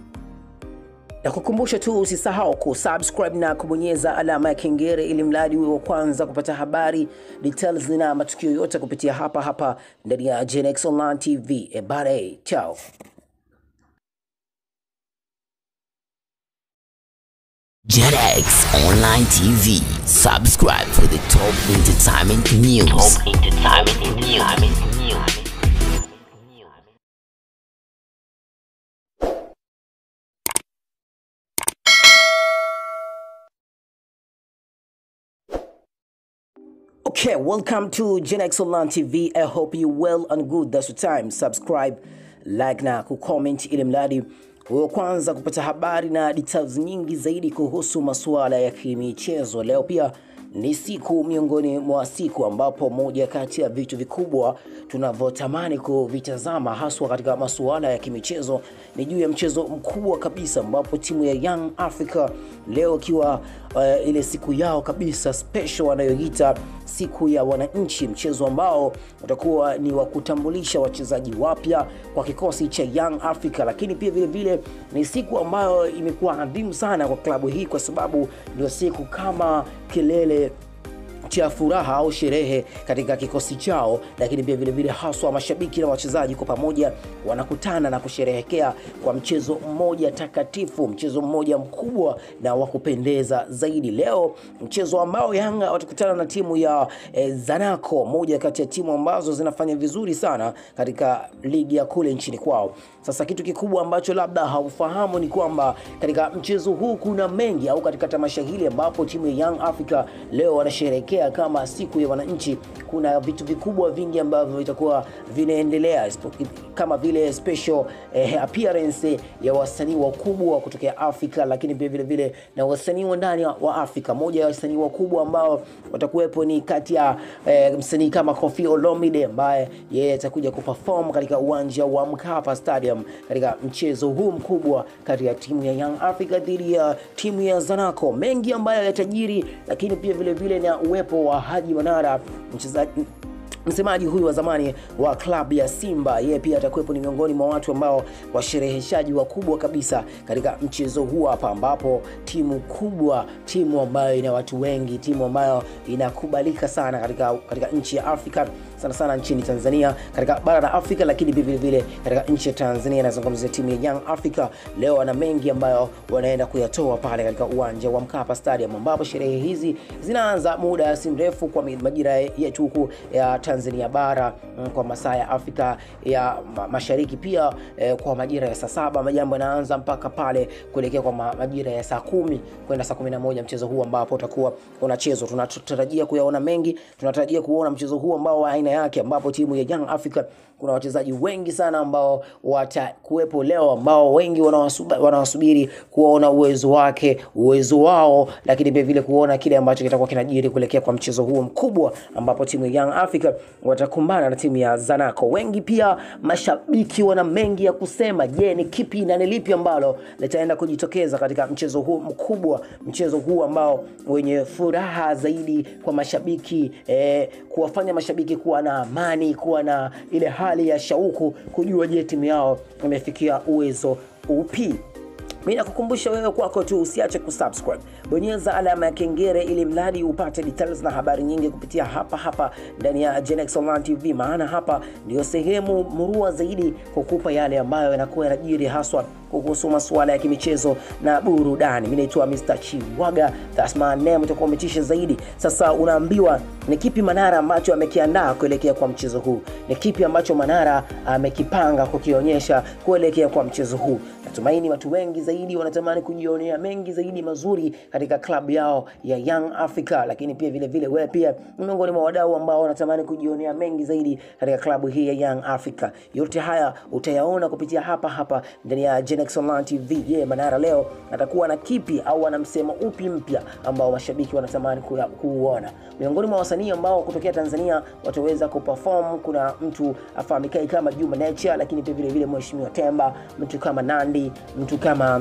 na kukumbusha tu usisahau kusubscribe na kubonyeza alama ya kengele ili mradi uwe wa kwanza kupata habari details na matukio yote kupitia hapa hapa ndani ya Genex Online TV. Ebare, chao. JetX Online TV. Subscribe for the top entertainment news. Top entertainment news. Okay, welcome to Genex Online TV. I hope you well and good. That's the time. Subscribe, like na kucomment ili mradi wa kwanza kupata habari na details nyingi zaidi kuhusu masuala ya kimichezo. Leo pia ni siku miongoni mwa siku ambapo moja kati ya vitu vikubwa tunavyotamani kuvitazama haswa katika masuala ya kimichezo ni juu ya mchezo mkubwa kabisa ambapo timu ya Young Africa leo ikiwa uh, ile siku yao kabisa special wanayoita siku ya wananchi, mchezo ambao utakuwa ni wa kutambulisha wachezaji wapya kwa kikosi cha Young Africa, lakini pia vile vile ni siku ambayo imekuwa adhimu sana kwa klabu hii kwa sababu ndio siku kama kilele cha furaha au sherehe katika kikosi chao, lakini pia vile vile haswa mashabiki na wachezaji kwa pamoja wanakutana na kusherehekea kwa mchezo mmoja takatifu, mchezo mmoja mkubwa na wa kupendeza zaidi. Leo mchezo ambao Yanga watakutana na timu ya eh, Zanaco, moja kati ya timu ambazo zinafanya vizuri sana katika ligi ya kule nchini kwao. Sasa kitu kikubwa ambacho labda haufahamu ni kwamba katika mchezo huu kuna mengi, au katika tamasha hili ambapo timu ya Young Africa leo wanasherehekea kama siku ya wananchi, kuna vitu vikubwa vingi ambavyo vitakuwa vinaendelea kama vile special eh, appearance ya wasanii wakubwa kutokea Afrika, lakini pia vile vile na wasanii wa ndani wa Afrika. Moja ya wasanii wakubwa ambao watakuwepo ni kati ya eh, msanii kama Koffi Olomide ambaye yeye atakuja kuperform katika uwanja wa Mkapa Stadium katika mchezo huu mkubwa kati ya timu ya Young Africa dhidi ya timu ya Zanaco. Mengi ambayo yatajiri, lakini pia vile vile na uwepo wa Haji Manara mchezaji msemaji huyu wa zamani wa klabu ya Simba, yeye pia atakuwepo, ni miongoni mwa watu ambao washereheshaji wakubwa kabisa katika mchezo huu hapa, ambapo timu kubwa, timu ambayo ina watu wengi, timu ambayo inakubalika sana katika, katika nchi ya Afrika sana sana nchini Tanzania, katika bara la Afrika, lakini pia vile vile katika nchi ya Tanzania. Nazungumzia timu ya Young Africa. Leo wana mengi ambayo wanaenda kuyatoa pale katika uwanja wa Mkapa Stadium, ambapo sherehe hizi zinaanza muda si mrefu kwa majira yetu huku ya Tanzania bara kwa masaa ya Afrika ya Mashariki, pia eh, kwa majira ya saa saba majambo yanaanza mpaka pale kuelekea kwa majira ya saa kumi kwenda saa kumi na moja mchezo huu ambapo utakuwa unachezwa. Tunatarajia kuyaona mengi, tunatarajia kuona mchezo huu ambao wa aina yake, ambapo timu ya Young Africa kuna wachezaji wengi sana ambao watakuwepo leo, ambao wengi wanawasubiri kuona uwezo wake, uwezo wao, lakini pia vile kuona kile ambacho kitakuwa kinajiri kuelekea kwa mchezo huo mkubwa, ambapo timu ya Young Africa watakumbana na timu ya Zanaco. Wengi pia mashabiki wana mengi ya kusema. Je, ni kipi na ni lipi ambalo litaenda kujitokeza katika mchezo huu mkubwa, mchezo huu ambao wenye furaha zaidi kwa mashabiki eh, kuwafanya mashabiki kuwa na amani, kuwa na ile hali ya shauku kujua je, timu yao imefikia uwezo upi. Mi nakukumbusha wewe kwako tu usiache kusubscribe, bonyeza alama ya kengele ili mradi upate details na habari nyingi kupitia hapa hapa ndani ya Genex Online TV, maana hapa ndio sehemu murua zaidi kukupa yale ambayo yanakuwa yanajiri haswa kuhusu masuala ya kimichezo na burudani. Mimi naitwa Mr. Chiwaga, that's my name, utakuwa umetisha zaidi. Sasa unaambiwa ni kipi Manara ambacho amekiandaa kuelekea kwa mchezo huu, ni kipi ambacho Manara amekipanga kukionyesha kuelekea kwa mchezo huu. Natumaini watu wengi zaidi wanatamani kujionea mengi zaidi mazuri katika klabu yao ya Young Africa, lakini pia vile vile wewe pia ni miongoni mwa wadau ambao wanatamani kujionea mengi zaidi katika klabu hii ya Young Africa. Yote haya utayaona kupitia hapa hapa ndani ya Genex Online TV. Je, yeah, Manara leo atakuwa na kipi au ana msemo upi mpya ambao mashabiki wanatamani kuuona? Miongoni mwa wasanii ambao kutokea Tanzania wataweza kuperform, kuna mtu afahamikae kama Juma Nature, lakini pia vile vile Mheshimiwa Temba, mtu kama Nandi, mtu kama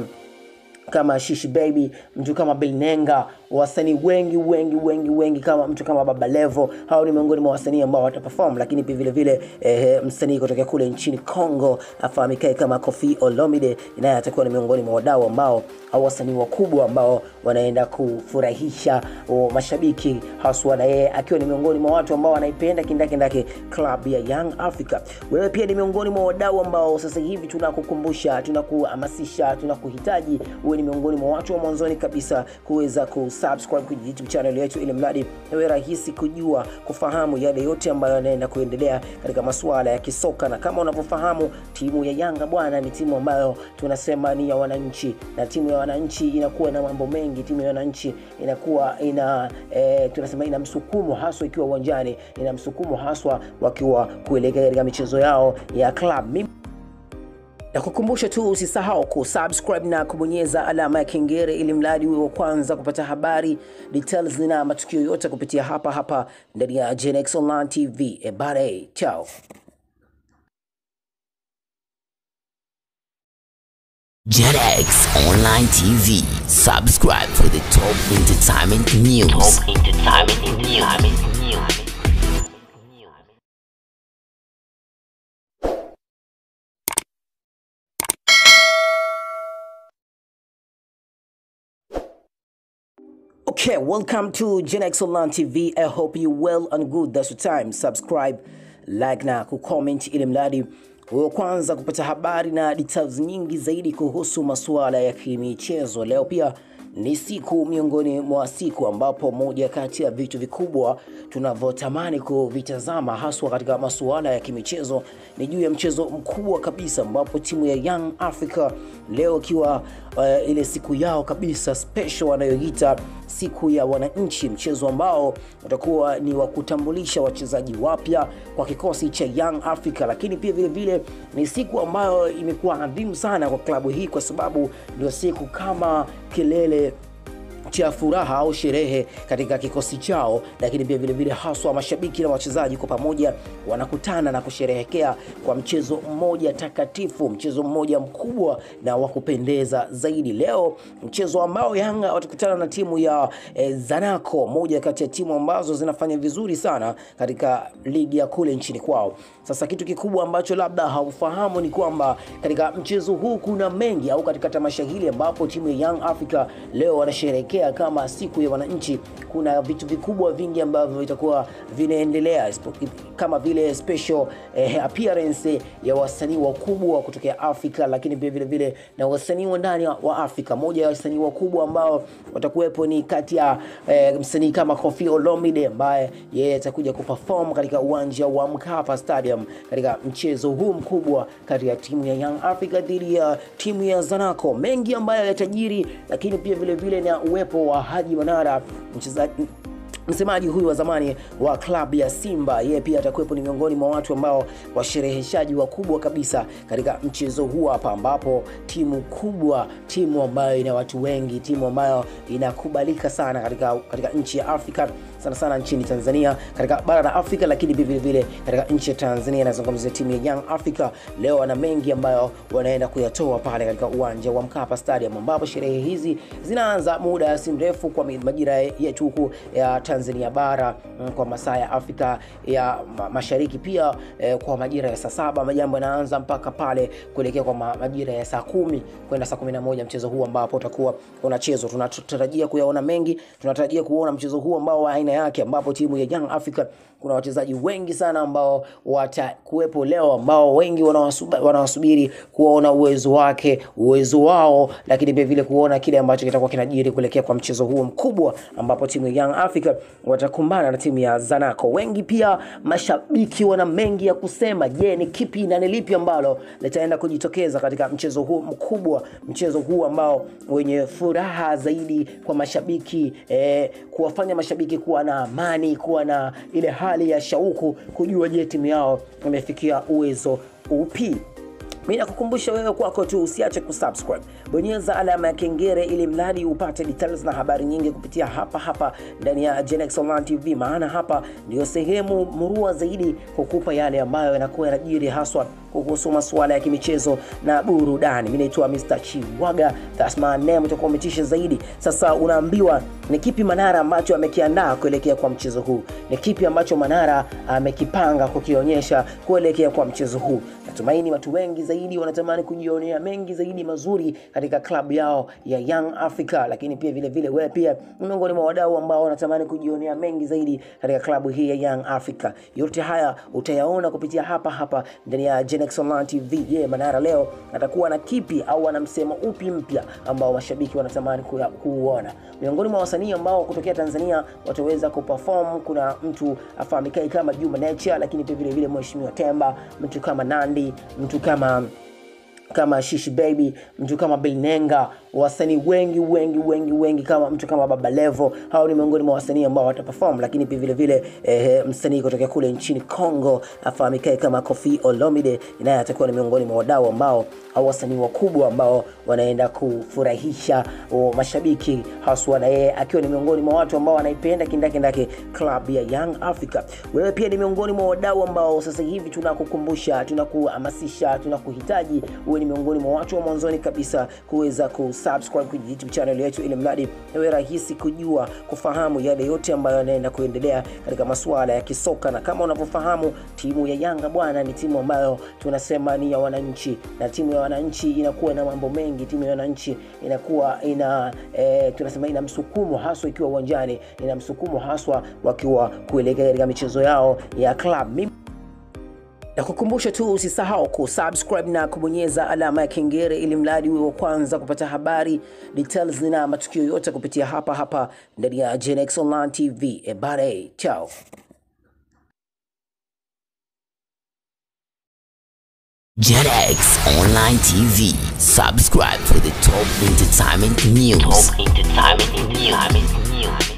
kama Shishi Baby, mtu kama Bilnenga, wasanii wengi wengi wengi wengi kama mtu kama Baba Levo. Hao ni miongoni mwa wasanii ambao wataperform, lakini pia vile vile eh, msanii kutoka kule nchini Congo afahamikae kama Koffi Olomide, naye atakuwa ni miongoni mwa wadau ambao au wasanii wakubwa ambao wanaenda kufurahisha o, mashabiki haswa, na yeye akiwa ni miongoni mwa watu ambao wanaipenda kindakindaki club ya Young Africa. Wewe pia ni miongoni mwa wadau ambao sasa hivi tunakukumbusha, tunakuhamasisha, tunakuhitaji uwe ni miongoni mwa watu wa mwanzoni kabisa kuweza kusubscribe kwenye YouTube channel yetu, ili mradi iwe rahisi kujua kufahamu yale yote ambayo yanaenda kuendelea katika masuala ya kisoka. Na kama unavyofahamu timu ya Yanga bwana, ni timu ambayo tunasema ni ya wananchi, na timu ya wananchi inakuwa na mambo mengi. Timu ya wananchi inakuwa ina e, tunasema ina msukumo haswa ikiwa uwanjani, ina msukumo haswa wakiwa kuelekea katika michezo yao ya club. Mimi Nakukumbusha tu usisahau kusubscribe na kubonyeza alama ya kengele ili mradi uwe wa kwanza kupata habari details na matukio yote kupitia hapa hapa ndani ya Genex Online TV. Ebare, chao. JetX Online TV. Subscribe for the top entertainment news. Top entertainment news. Okay, welcome to Gen X Online TV. I hope you well and good. That's the time. Subscribe, like na kucomment ili mradi wewe kwanza kupata habari na details nyingi zaidi kuhusu masuala ya kimichezo. Leo pia ni siku miongoni mwa siku ambapo moja kati ya vitu vikubwa tunavyotamani kuvitazama haswa katika masuala ya kimichezo ni juu ya mchezo mkubwa kabisa ambapo timu ya Young Africa leo ikiwa uh, ile siku yao kabisa special wanayoita siku ya wananchi, mchezo ambao utakuwa ni wa kutambulisha wachezaji wapya kwa kikosi cha Young Africa, lakini pia vile vile ni siku ambayo imekuwa adhimu sana kwa klabu hii kwa sababu ndio siku kama kilele cha furaha au sherehe katika kikosi chao, lakini pia vile vile haswa mashabiki na wachezaji kwa pamoja wanakutana na kusherehekea kwa mchezo mmoja takatifu, mchezo mmoja mkubwa na wa kupendeza zaidi. Leo mchezo ambao Yanga watakutana na timu ya eh, Zanaco, moja kati ya timu ambazo zinafanya vizuri sana katika ligi ya kule nchini kwao. Sasa kitu kikubwa ambacho labda haufahamu ni kwamba katika mchezo huu kuna mengi, au katika tamasha hili ambapo timu ya Young Africa leo wanasherehekea kama siku ya wananchi, kuna vitu vikubwa vingi ambavyo vitakuwa vinaendelea kama vile special eh, appearance ya wasanii wakubwa kutokea Afrika, lakini pia vile vile na wasanii wa ndani wa Afrika. Moja ya wasanii wakubwa ambao watakuwepo ni kati ya eh, msanii kama Koffi Olomide ambaye yeye atakuja kuperform katika uwanja wa Mkapa Stadium katika mchezo huu mkubwa kati ya timu ya Young Africa dhidi ya timu ya Zanaco. Mengi ambayo yatajiri, lakini pia vile vile na uwepo wa Haji Manara mchezaji msemaji huyu wa zamani wa klabu ya Simba, yeye pia atakuwepo, ni miongoni mwa watu ambao washereheshaji wakubwa kabisa katika mchezo huu hapa, ambapo timu kubwa, timu ambayo ina watu wengi, timu ambayo inakubalika sana katika, katika nchi ya Afrika sana sana nchini Tanzania, katika bara la Afrika, lakini vile vile katika nchi ya Tanzania. Nazungumzia timu ya Young Africa leo wana mengi ambayo wanaenda kuyatoa pale katika uwanja wa Mkapa Stadium, ambapo sherehe hizi zinaanza muda si mrefu kwa majira yetu huku ya Tanzania bara kwa masaa ya Afrika ya Mashariki, pia eh, kwa majira ya saa saba majambo yanaanza mpaka pale kuelekea kwa majira ya saa kumi kwenda saa kumi na moja mchezo huu ambapo utakuwa unachezwa. Tunatarajia kuyaona mengi, tunatarajia kuona mchezo huu ambao wa aina yake ambapo timu ya Young Africa kuna wachezaji wengi sana ambao watakuwepo leo ambao wengi wanawasubiri kuona uwezo wake uwezo wao, lakini pia vile kuona kile ambacho kitakuwa kinajiri kuelekea kwa mchezo huo mkubwa ambapo timu ya Young Africa watakumbana na timu ya Zanaco. Wengi pia mashabiki wana mengi ya kusema. Je, ni kipi na ni lipi ambalo litaenda kujitokeza katika mchezo huu mkubwa, mchezo huu ambao wenye furaha zaidi kwa mashabiki eh, kuwafanya mashabiki kuwa na amani, kuwa na ile hali ya shauku kujua je, timu yao imefikia uwezo upi. Mimi nakukumbusha wewe kwako tu usiache kusubscribe, bonyeza alama ya kengele ili mradi upate details na habari nyingi kupitia hapa hapa ndani ya Genex Online TV, maana hapa ndio sehemu murua zaidi kukupa yale ambayo yanakuwa yanajiri haswa kuhusu masuala ya kimichezo na burudani. Mimi naitwa Mr. Chiwaga, that's my name, utakuwa umetisha zaidi. Sasa unaambiwa ni kipi Manara ambacho amekiandaa kuelekea kwa mchezo huu, ni kipi ambacho Manara amekipanga kukionyesha kuelekea kwa mchezo huu. Natumaini watu wengi zaidi wanatamani kujionea mengi zaidi mazuri katika klabu yao ya Young Africa, lakini pia vile vile wewe pia ni miongoni mwa wadau ambao wanatamani kujionea mengi zaidi katika klabu hii ya Young Africa. Yote haya utayaona kupitia hapa hapa ndani ya Genex Online TV. Je, yeah, Manara leo atakuwa na kipi au ana msemo upi mpya ambao mashabiki wanatamani kuuona? Miongoni mwa wasanii ambao kutokea Tanzania wataweza kuperform, kuna mtu afahamikae kama Juma Nature, lakini pia vile vile Mheshimiwa Temba, mtu kama Nandi, mtu kama kama Shishi Baby, mtu kama Bilnenga, wasanii wengi wengi wengi wengi kama mtu kama Baba Levo, hao ni miongoni mwa wasanii ambao wataperform, lakini pia vile vile eh, msanii kutoka kule nchini Congo afahamikae kama Koffi Olomide naye atakuwa ni miongoni mwa wadau ambao au wasanii wakubwa ambao wanaenda kufurahisha o, mashabiki haswa, na yeye akiwa ni miongoni mwa watu ambao wanaipenda kindakindaki club ya Young Africa. Wewe pia ni miongoni mwa wadau ambao sasa hivi tunakukumbusha, tunakuhamasisha, tunakuhitaji uwe ni miongoni mwa watu wa mwanzoni kabisa kuweza kusubscribe kwenye YouTube channel yetu, ili mradi iwe rahisi kujua, kufahamu yale yote ambayo yanaenda kuendelea katika masuala ya kisoka. Na kama unavyofahamu, timu ya Yanga bwana, ni timu ambayo tunasema ni ya wananchi, na timu ya wananchi inakuwa na mambo mengi. Timu ya wananchi inakuwa ina e, tunasema ina msukumo haswa ikiwa uwanjani, ina msukumo haswa wakiwa kuelekea katika michezo yao ya club. Mimi na kukumbusha tu usisahau kusubscribe na kubonyeza alama ya kengele ili mradi uwe wa kwanza kupata habari details na matukio yote kupitia hapa hapa ndani ya Genex Online TV. E bare, chao. JetX Online TV. Subscribe for the top entertainment news. Top entertainment news.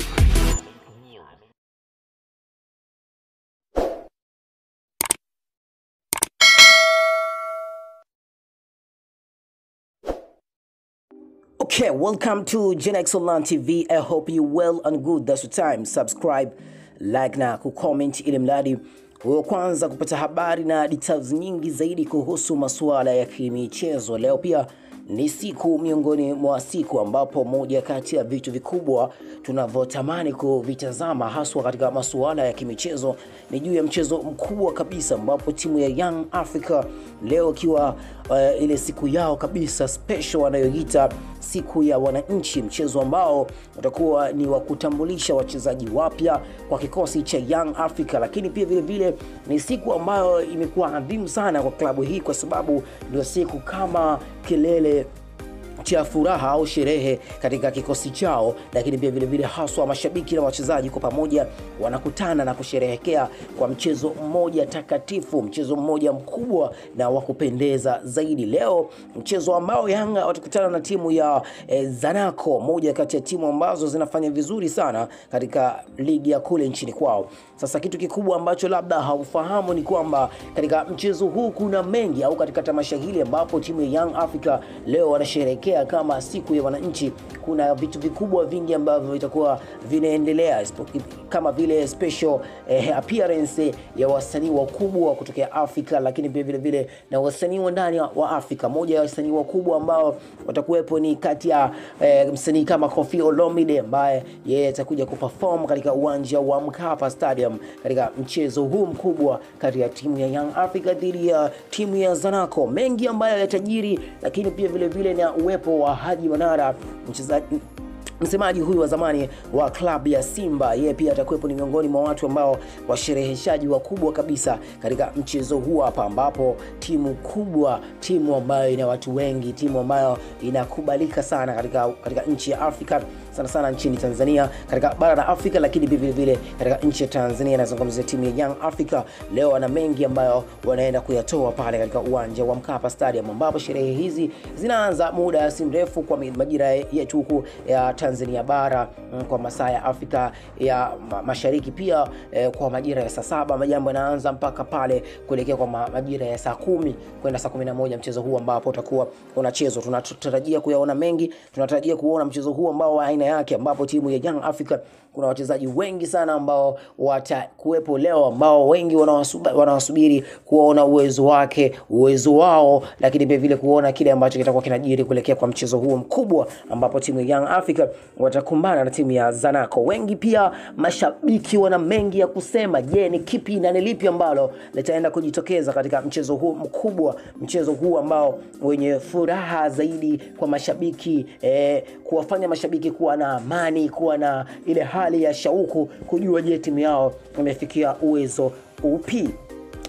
Okay, welcome to Genex Online TV. I hope you well and good. That's the time. Subscribe, like na kucomment ili mradi wewe kwanza kupata habari na details nyingi zaidi kuhusu masuala ya kimichezo. Leo pia ni siku miongoni mwa siku ambapo moja kati ya vitu vikubwa tunavyotamani kuvitazama haswa katika masuala ya kimichezo ni juu ya mchezo mkubwa kabisa ambapo timu ya Young Africa leo ikiwa uh, ile siku yao kabisa special wanayoita siku ya wananchi, mchezo ambao utakuwa ni wa kutambulisha wachezaji wapya kwa kikosi cha Young Africa, lakini pia vile vile ni siku ambayo imekuwa adhimu sana kwa klabu hii kwa sababu ndio siku kama kilele cha furaha au sherehe katika kikosi chao, lakini pia vilevile haswa mashabiki na wachezaji kwa pamoja wanakutana na kusherehekea kwa mchezo mmoja takatifu, mchezo mmoja mkubwa na wa kupendeza zaidi. Leo mchezo ambao Yanga watakutana na timu ya eh, Zanaco, moja kati ya timu ambazo zinafanya vizuri sana katika ligi ya kule nchini kwao. Sasa kitu kikubwa ambacho labda haufahamu ni kwamba katika mchezo huu kuna mengi, au katika tamasha hili ambapo timu ya Young Africa leo wanasherehekea kama siku ya wananchi, kuna vitu vikubwa vingi ambavyo vitakuwa vinaendelea kama vile special eh, appearance ya wasanii wakubwa kutokea Afrika, lakini pia vile vile na wasanii wa ndani wa Afrika. Moja ya wasanii wakubwa ambao watakuwepo ni kati ya eh, msanii kama Koffi Olomide ambaye yeye atakuja kuperform katika uwanja wa Mkapa Stadium katika mchezo huu mkubwa kati ya timu ya Young Africa dhidi ya timu ya Zanaco. Mengi ambayo yatajiri, lakini pia vile vile na uwepo wa Haji Manara mchezaji msemaji huyu wa zamani wa klabu ya Simba, yeye pia atakuwepo, ni miongoni mwa watu ambao washereheshaji wakubwa kabisa katika mchezo huu hapa, ambapo timu kubwa, timu ambayo ina watu wengi, timu ambayo inakubalika sana katika, katika nchi ya Afrika sana sana nchini Tanzania, katika bara la Afrika, lakini pia vile vile katika nchi ya Tanzania. Nazungumzia timu ya Young Africa. Leo wana mengi ambayo wanaenda kuyatoa pale katika uwanja wa Mkapa Stadium, ambapo sherehe hizi zinaanza muda si mrefu kwa majira yetu huku ya Tanzania bara kwa masaa ya Afrika ya Mashariki, pia eh, kwa majira ya saa saba majambo yanaanza mpaka pale kuelekea kwa majira ya saa kumi kwenda saa kumi na moja mchezo huu ambapo utakuwa unachezwa. Tunatarajia kuyaona mengi, tunatarajia kuona mchezo huu ambao wa aina yake ambapo timu ya Young Africa kuna wachezaji wengi sana ambao watakuwepo leo ambao wengi wanawasubiri kuona uwezo wake uwezo wao, lakini pia vile kuona kile ambacho kitakuwa kinajiri kuelekea kwa mchezo huo mkubwa ambapo timu ya Young Africa watakumbana na timu ya Zanaco. Wengi pia mashabiki wana mengi ya kusema. Je, ni kipi na ni lipi ambalo litaenda kujitokeza katika mchezo huu mkubwa, mchezo huu ambao wenye furaha zaidi kwa mashabiki eh, kuwafanya mashabiki kuwa na amani, kuwa na ile hali ya shauku kujua, je, timu yao imefikia uwezo upi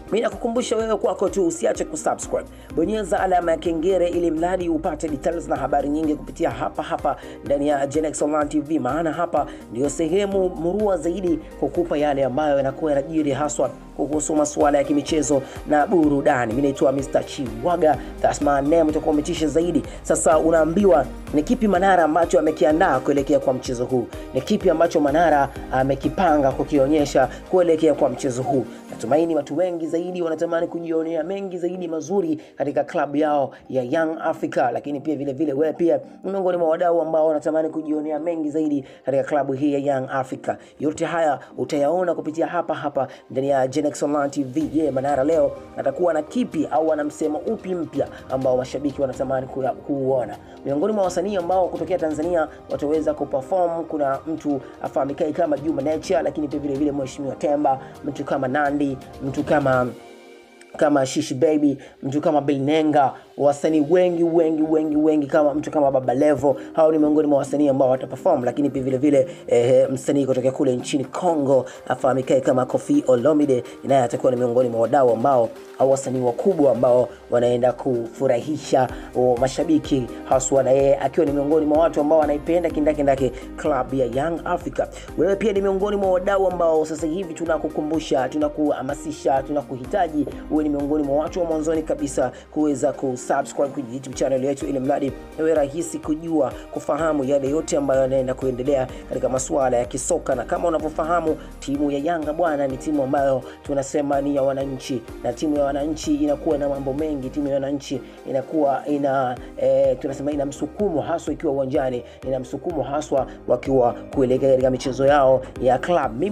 mi nakukumbusha wewe kwako tu usiache kusubscribe bonyeza alama ya kengere ili mradi upate details na habari nyingi kupitia hapa hapa ndani ya Genex Online TV maana hapa ndio sehemu murua zaidi kukupa yale ambayo yanakuwa yanajiri haswa kuhusu masuala ya kimichezo na burudani mi naitwa Mr. Chiwaga that's my name utakuwa umetisha zaidi sasa unaambiwa ni kipi Manara ambacho amekiandaa kuelekea kwa mchezo huu ni kipi ambacho Manara amekipanga kukionyesha kuelekea kwa mchezo huu natumaini watu wengi zaidi wanatamani kujionea mengi zaidi mazuri katika klabu yao ya Young Africa lakini pia vile vile wewe pia ni miongoni mwa wadau ambao wanatamani kujionea mengi zaidi katika klabu hii ya Young Africa yote haya utayaona kupitia hapa hapa ndani ya Genex Online TV je yeah, Manara leo atakuwa na kipi au ana msemo upi mpya ambao mashabiki wanatamani kuya- kuuona miongoni mwa wasanii ambao kutokea Tanzania wataweza kuperform kuna mtu afahamikae kama Juma Nature lakini pia vile vile Mheshimiwa Temba mtu kama Nandi mtu kama kama Shishi Baby, mtu kama Bilnenga, wasanii wengi wengi wengi wengi kama mtu kama Baba Levo, hao ni miongoni mwa wasanii ambao wataperform, lakini pia vile vile eh, msanii kutoka kule nchini Congo afahamikae kama Koffi Olomide, naye atakuwa ni miongoni mwa wadau ambao au wasanii wakubwa ambao wanaenda kufurahisha o, mashabiki haswa, na yeye akiwa ni miongoni mwa watu ambao wanaipenda kindakindaki club ya Young Africa. Wewe pia ni miongoni mwa wadau ambao sasa hivi tunakukumbusha, tunakuhamasisha, tunakuhitaji uwe ni miongoni mwa watu wa mwanzoni kabisa kuweza kusubscribe kwenye YouTube channel yetu, ili mradi iwe rahisi kujua, kufahamu yale yote ambayo yanaenda kuendelea katika masuala ya kisoka. Na kama unavyofahamu, timu ya Yanga bwana, ni timu ambayo tunasema ni ya wananchi, na timu ya wananchi inakuwa na mambo mengi. Timu ya wananchi inakuwa ina e, tunasema ina msukumo haswa ikiwa uwanjani, ina msukumo haswa wakiwa kuelekea katika michezo yao ya club. Mimi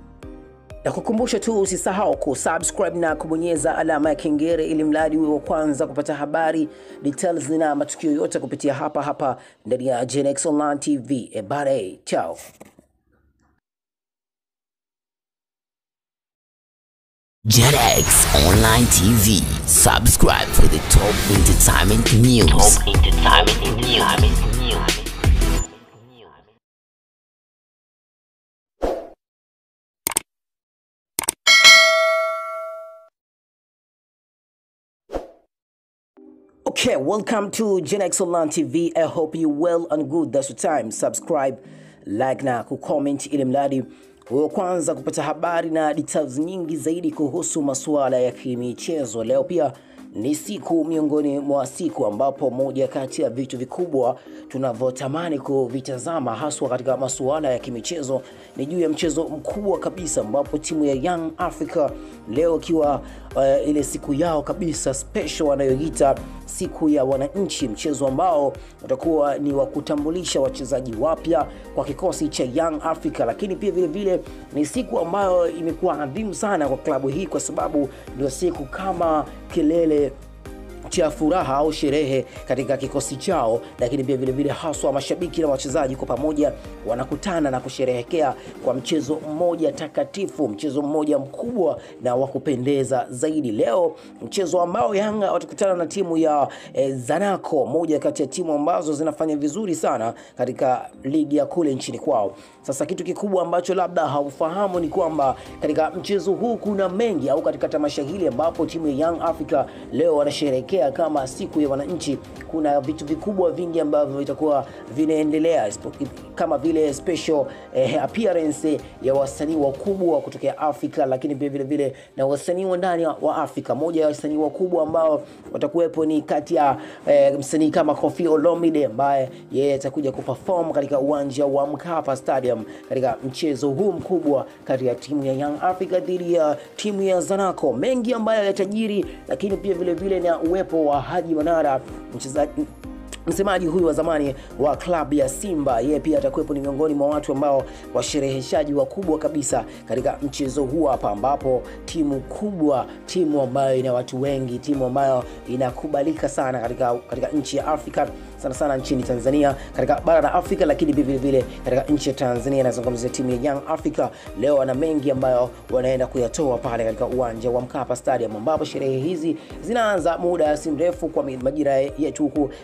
na kukumbusha tu usisahau kusubscribe na kubonyeza alama ya kengele ili mradi uwe wa kwanza kupata habari details na matukio yote kupitia hapa hapa ndani ya Genex Online TV. Ebare, chao. JetX Online TV. Subscribe for the top entertainment news. Top entertainment news. Okay, welcome to Genex Online TV. I hope you well and good. That's the time. Subscribe, like na kucomment ili mradi wewe kwanza kupata habari na details nyingi zaidi kuhusu masuala ya kimichezo. Leo pia ni siku miongoni mwa siku ambapo moja kati ya vitu vikubwa tunavyotamani kuvitazama haswa katika masuala ya kimichezo ni juu ya mchezo mkubwa kabisa ambapo timu ya Young Africa leo ikiwa uh, ile siku yao kabisa special wanayoita siku ya wananchi, mchezo ambao utakuwa ni wa kutambulisha wachezaji wapya kwa kikosi cha Young Africa, lakini pia vile vile ni siku ambayo imekuwa adhimu sana kwa klabu hii kwa sababu ndio siku kama kilele cha furaha au sherehe katika kikosi chao, lakini pia vilevile haswa mashabiki na wachezaji kwa pamoja wanakutana na kusherehekea kwa mchezo mmoja takatifu, mchezo mmoja mkubwa na wa kupendeza zaidi. Leo mchezo ambao Yanga watakutana na timu ya eh, Zanaco, moja kati ya timu ambazo zinafanya vizuri sana katika ligi ya kule nchini kwao. Sasa kitu kikubwa ambacho labda haufahamu ni kwamba katika mchezo huu kuna mengi, au katika tamasha hili ambapo timu ya Young Africa leo wanasherehekea kama siku ya wananchi, kuna vitu vikubwa vingi ambavyo vitakuwa vinaendelea isipo- kama vile special eh, appearance ya wasanii wakubwa kutokea Afrika, lakini pia vile vile na wasanii wa ndani wa Afrika. Moja ya wasanii wakubwa ambao watakuwepo ni kati ya eh, msanii kama Koffi Olomide ambaye yeye atakuja kuperform katika uwanja wa Mkapa Stadium katika mchezo huu mkubwa kati ya timu ya Young Africa dhidi ya timu ya Zanaco. Mengi ambayo yatajiri, lakini pia vile vile na uwepo wa Haji Manara mchezaji msemaji huyu wa zamani wa klabu ya Simba, yeye pia atakuwepo, ni miongoni mwa watu ambao washereheshaji wakubwa kabisa katika mchezo huu hapa, ambapo timu kubwa, timu ambayo ina watu wengi, timu ambayo inakubalika sana katika, katika nchi ya Afrika sana sana nchini Tanzania, katika bara la Afrika, lakini vile vile katika nchi ya Tanzania. Inazungumzia timu ya Young Africa leo, wana mengi ambayo wanaenda kuyatoa pale katika uwanja wa Mkapa Stadium, ambapo sherehe hizi zinaanza muda si mrefu kwa majira yetu huku ya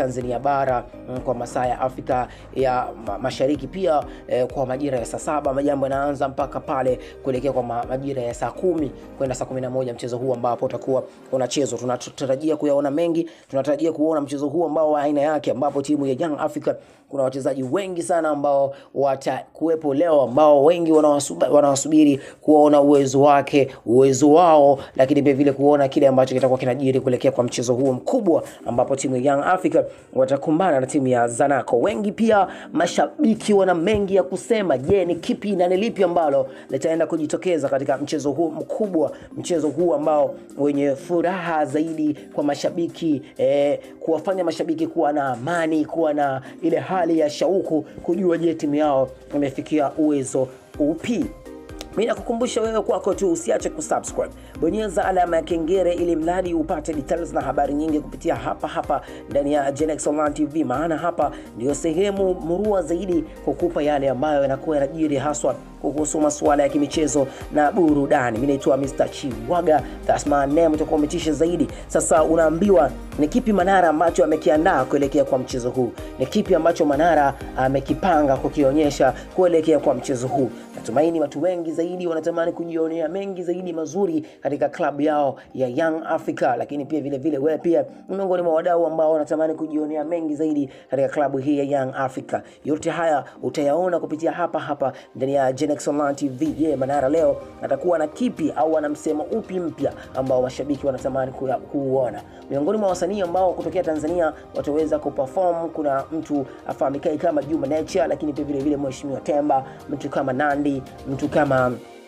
Tanzania bara mm, kwa masaa ya Afrika ya ma- Mashariki pia eh, kwa majira ya saa saba majambo yanaanza mpaka pale kuelekea kwa ma- majira ya saa kumi kwenda saa kumi na moja mchezo huu ambapo utakuwa unachezwa. Tunatarajia kuyaona mengi, tunatarajia kuona mchezo huu ambao wa aina yake, ambapo timu ya Young Africa kuna wachezaji wengi sana ambao watakuwepo leo, ambao wengi wanawasuba- wanawasubiri kuona uwezo wake, uwezo wao, lakini pia vile kuona kile ambacho kitakuwa kinajiri kuelekea kwa mchezo huo mkubwa, ambapo timu ya Young Africa watakumbana na timu ya Zanaco. Wengi pia mashabiki wana mengi ya kusema. Je, ni kipi na ni lipi ambalo litaenda kujitokeza katika mchezo huu mkubwa, mchezo huu ambao wenye furaha zaidi kwa mashabiki eh, kuwafanya mashabiki kuwa na amani, kuwa na ile hali ya shauku kujua je timu yao imefikia uwezo upi. Mi nakukumbusha wewe kwako tu usiache kusubscribe, bonyeza alama ya kengele ili mradi upate details na habari nyingi kupitia hapa hapa ndani ya Genex Online TV, maana hapa ndio sehemu murua zaidi kukupa yale ambayo yanakuwa yanajiri haswa kuhusu masuala ya kimichezo na burudani. Mimi naitwa Mr. Chiwaga, that's my name, utakuwa umetisha zaidi. Sasa unaambiwa ni kipi Manara ambacho amekiandaa kuelekea kwa mchezo huu, ni kipi ambacho Manara amekipanga kukionyesha kuelekea kwa mchezo huu. Natumaini watu wengi zaidi wanatamani kujionea mengi zaidi mazuri katika klabu yao ya Young Africa, lakini pia vile vile wewe pia ni miongoni mwa wadau ambao wanatamani kujionea mengi zaidi katika klabu hii ya Young Africa. Yote haya utayaona kupitia hapa hapa ndani ya Genex Online TV. Je, Manara leo atakuwa na kipi au ana msemo upi mpya ambao mashabiki wanatamani kuya- kuuona? Miongoni mwa wasanii ambao kutokea Tanzania wataweza kuperform, kuna mtu afahamikae kama Juma Nature, lakini pia vile vile Mheshimiwa Temba, mtu kama Nandi, mtu kama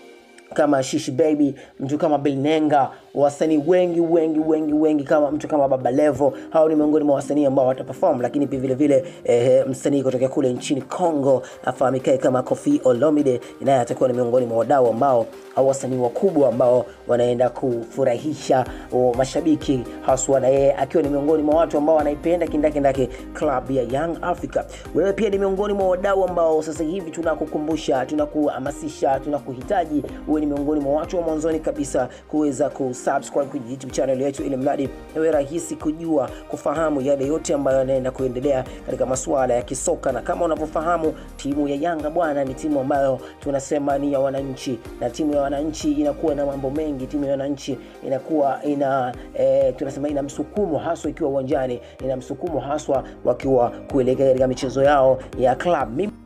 kama Shishi Baby, mtu kama Bilnenga, wasanii wengi wengi wengi wengi kama mtu kama Baba Levo. Hao ni miongoni mwa wasanii ambao wataperform, lakini pia vile vile eh, msanii kutoka kule nchini Congo afahamikae kama Koffi Olomide, naye atakuwa ni miongoni mwa wadau ambao au wasanii wakubwa ambao wanaenda kufurahisha o, mashabiki haswa, na yeye akiwa ni miongoni mwa watu ambao wanaipenda kindakindaki club ya Young Africa. Wewe pia ni miongoni mwa wadau ambao sasa hivi tunakukumbusha, tunakuhamasisha, tunakuhitaji uwe ni miongoni mwa watu wa mwanzoni kabisa kuweza kusubscribe kwenye YouTube channel yetu, ili mradi iwe rahisi kujua, kufahamu yale yote ambayo yanaenda kuendelea katika masuala ya kisoka. Na kama unavyofahamu, timu ya Yanga bwana, ni timu ambayo tunasema ni ya wananchi, na timu ya wananchi inakuwa na mambo mengi. Timu ya wananchi inakuwa ina e, tunasema ina msukumo haswa ikiwa uwanjani, ina msukumo haswa wakiwa kuelekea katika michezo yao ya club. Mimi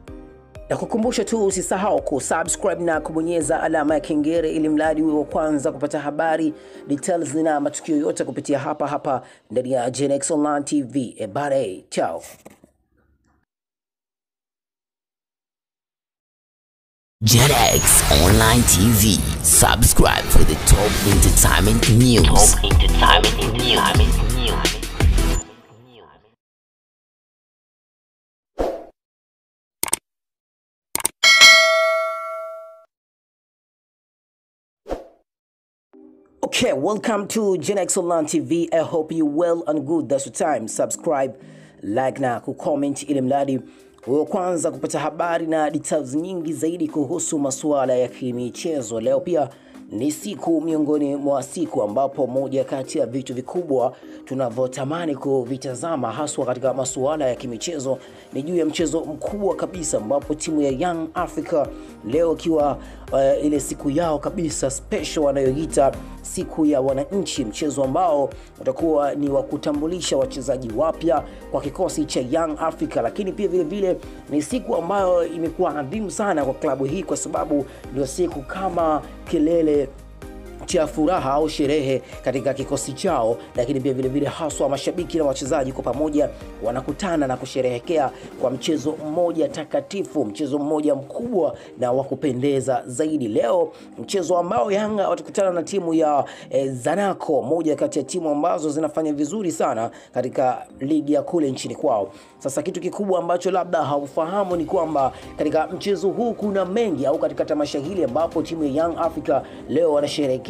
na kukumbusha tu usisahau kusubscribe na kubonyeza alama ya kengele ili mradi uwe wa kwanza kupata habari details na matukio yote kupitia hapa hapa ndani ya Genex Online TV. Ebare, chao. JetX Online TV. Subscribe for the top entertainment news. Top entertainment news. Okay, welcome to Genex Online TV. I hope you well and good. That's the time. Subscribe, like na kucomment ili mradi uwe wa kwanza kupata habari na details nyingi zaidi kuhusu masuala ya kimichezo. Leo pia ni siku miongoni mwa siku ambapo moja kati ya vitu vikubwa tunavyotamani kuvitazama haswa katika masuala ya kimichezo ni juu ya mchezo mkubwa kabisa ambapo timu ya Young Africa leo ikiwa uh, ile siku yao kabisa special wanayoita siku ya wananchi, mchezo ambao utakuwa ni wa kutambulisha wachezaji wapya kwa kikosi cha Young Africa, lakini pia vile vile ni siku ambayo imekuwa adhimu sana kwa klabu hii kwa sababu ndio siku kama kilele cha furaha au sherehe katika kikosi chao, lakini pia vile vile haswa mashabiki na wachezaji kwa pamoja wanakutana na kusherehekea kwa mchezo mmoja takatifu, mchezo mmoja mkubwa na wa kupendeza zaidi. Leo mchezo ambao Yanga watakutana na timu ya eh, Zanaco, moja kati ya timu ambazo zinafanya vizuri sana katika ligi ya kule nchini kwao. Sasa kitu kikubwa ambacho labda haufahamu ni kwamba katika mchezo huu kuna mengi, au katika tamasha hili ambapo timu ya Young Africa leo wanasherehekea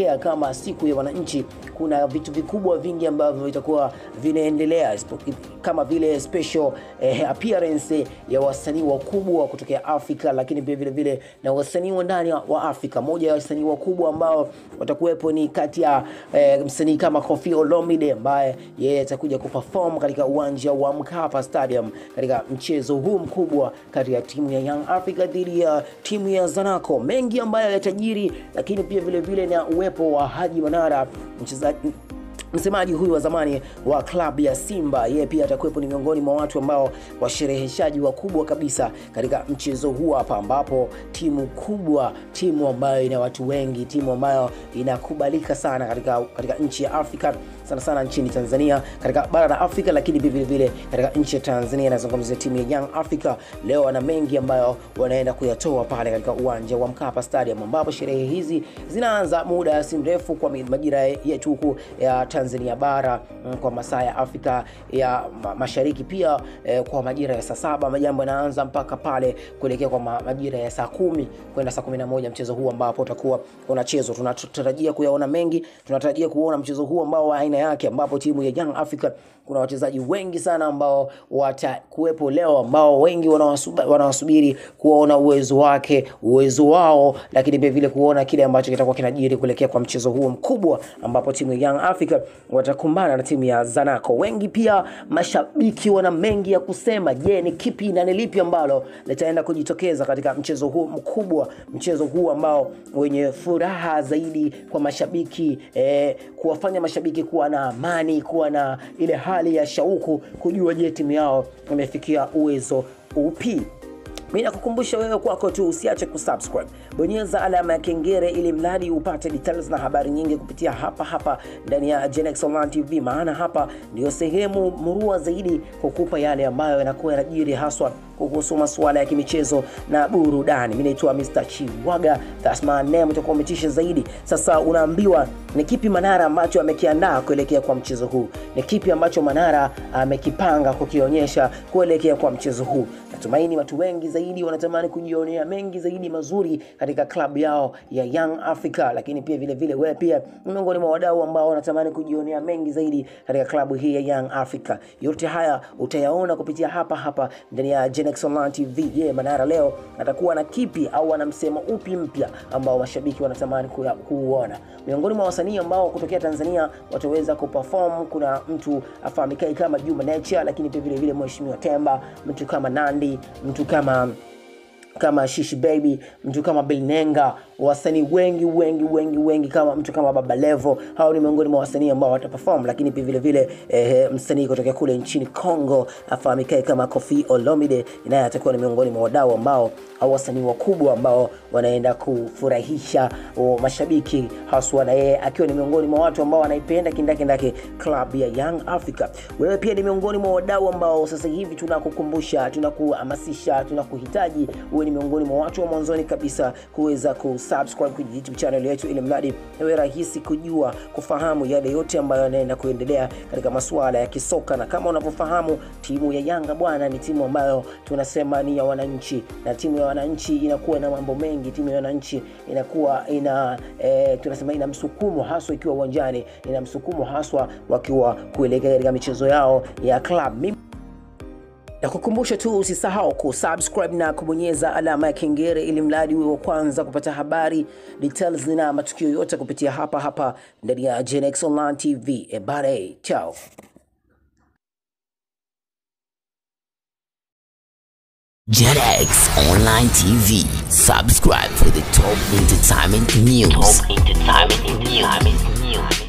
kusherekea kama siku ya wananchi, kuna vitu vikubwa vingi ambavyo vitakuwa vinaendelea isipo- kama vile special eh, appearance ya wasanii wakubwa kutokea Afrika, lakini pia vile vile na wasanii wa ndani wa Afrika. Moja ya wasanii wakubwa ambao watakuwepo ni kati ya eh, msanii kama Koffi Olomide ambaye yeye atakuja kuperform katika uwanja wa Mkapa Stadium katika mchezo huu mkubwa kati ya timu ya Young Africa dhidi ya timu ya Zanaco. Mengi ambayo yatajiri, lakini pia vile vile na uwepo wa Haji Manara mchezaji msemaji huyu wa zamani wa klabu ya Simba, yeye pia atakuwepo, ni miongoni mwa watu ambao washereheshaji wakubwa kabisa katika mchezo huu hapa, ambapo timu kubwa, timu ambayo ina watu wengi, timu ambayo inakubalika sana katika, katika nchi ya Afrika sana sana nchini Tanzania, katika bara la Afrika, lakini pia vile vile katika nchi ya Tanzania. Nazungumzia timu ya Young Africa. Leo wana mengi ambayo wanaenda kuyatoa pale katika uwanja wa Mkapa Stadium, ambapo sherehe hizi zinaanza muda si mrefu kwa majira yetu huku ya Tanzania bara mm, kwa masaa ya Afrika ya ma- Mashariki pia eh, kwa majira ya saa saba majambo yanaanza mpaka pale kuelekea kwa ma- majira ya saa kumi kwenda saa kumi na moja mchezo huu ambapo utakuwa unachezwa. Tunatarajia kuyaona mengi, tunatarajia kuona mchezo huu ambao wa aina yake, ambapo timu ya Young Africa kuna wachezaji wengi sana ambao watakuwepo leo, ambao wengi wanawasuba- wanawasubiri kuona uwezo wake, uwezo wao, lakini pia vile kuona kile ambacho kitakuwa kinajiri kuelekea kwa mchezo huo mkubwa, ambapo timu ya Young Africa watakumbana na timu ya Zanaco. Wengi pia mashabiki wana mengi ya kusema. Je, ni kipi na ni lipi ambalo litaenda kujitokeza katika mchezo huu mkubwa, mchezo huu ambao wenye furaha zaidi kwa mashabiki eh, kuwafanya mashabiki kuwa na amani, kuwa na ile hali ya shauku kujua je timu yao imefikia uwezo upi. Mi nakukumbusha wewe kwako tu usiache kusubscribe, bonyeza alama ya kengele ili mradi upate details na habari nyingi kupitia hapa hapa ndani ya Genex Online TV, maana hapa ndio sehemu murua zaidi kukupa yale ambayo yanakuwa yanajiri haswa kuhusu masuala ya kimichezo na burudani. Mi naitwa Mr. Chiwaga, that's my name, utakuwa umetisha zaidi. Sasa unaambiwa ni kipi Manara ambacho amekiandaa kuelekea kwa mchezo huu, ni kipi ambacho Manara amekipanga kukionyesha kuelekea kwa mchezo huu. Natumaini watu wengi zaidi wanatamani kujionea mengi zaidi mazuri katika klabu yao ya Young Africa, lakini pia vile vile wewe pia ni miongoni mwa wadau ambao wanatamani kujionea mengi zaidi katika klabu hii ya Young Africa. Yote haya utayaona kupitia hapa hapa ndani ya Genex Online TV. Je, Manara leo atakuwa na kipi au ana msemo upi mpya ambao mashabiki wanatamani kuya- kuuona? Miongoni mwa wasanii ambao kutokea Tanzania wataweza kuperform, kuna mtu afahamikae kama Juma Nature, lakini pia vile vile Mheshimiwa Temba, mtu kama Nandi, mtu kama kama Shishi Baby, mtu kama Bilnenga, wasanii wengi wengi wengi wengi kama mtu kama Baba Levo. Hao ni miongoni mwa wasanii ambao wataperform, lakini pia vile vile eh, msanii kutoka kule nchini Congo afahamikae kama Koffi Olomide, naye atakuwa ni miongoni mwa wadau ambao au wasanii wakubwa ambao wanaenda kufurahisha o, mashabiki haswa, na yeye akiwa ni miongoni mwa watu ambao wanaipenda kindakindaki club ya Young Africa. Wewe pia ni miongoni mwa wadau ambao sasa hivi tunakukumbusha, tunakuhamasisha, tunakuhitaji uwe ni miongoni mwa watu wa mwanzoni kabisa kuweza kusubscribe kwenye YouTube channel yetu, ili mradi iwe rahisi kujua kufahamu yale yote ambayo yanaenda kuendelea katika masuala ya kisoka. Na kama unavyofahamu timu ya Yanga bwana, ni timu ambayo tunasema ni ya wananchi, na timu ya wananchi inakuwa na mambo mengi. Timu ya wananchi inakuwa ina e, tunasema ina msukumo haswa ikiwa uwanjani, ina msukumo haswa wakiwa kuelekea katika michezo yao ya club. Mimi na kukumbusha tu usisahau kusubscribe na kubonyeza alama ya kengele ili mradi uwe wa kwanza kupata habari details na matukio yote kupitia hapa hapa ndani ya Genex Online TV. Ebare, chao. JetX Online TV. Subscribe for the top entertainment news. Top entertainment news.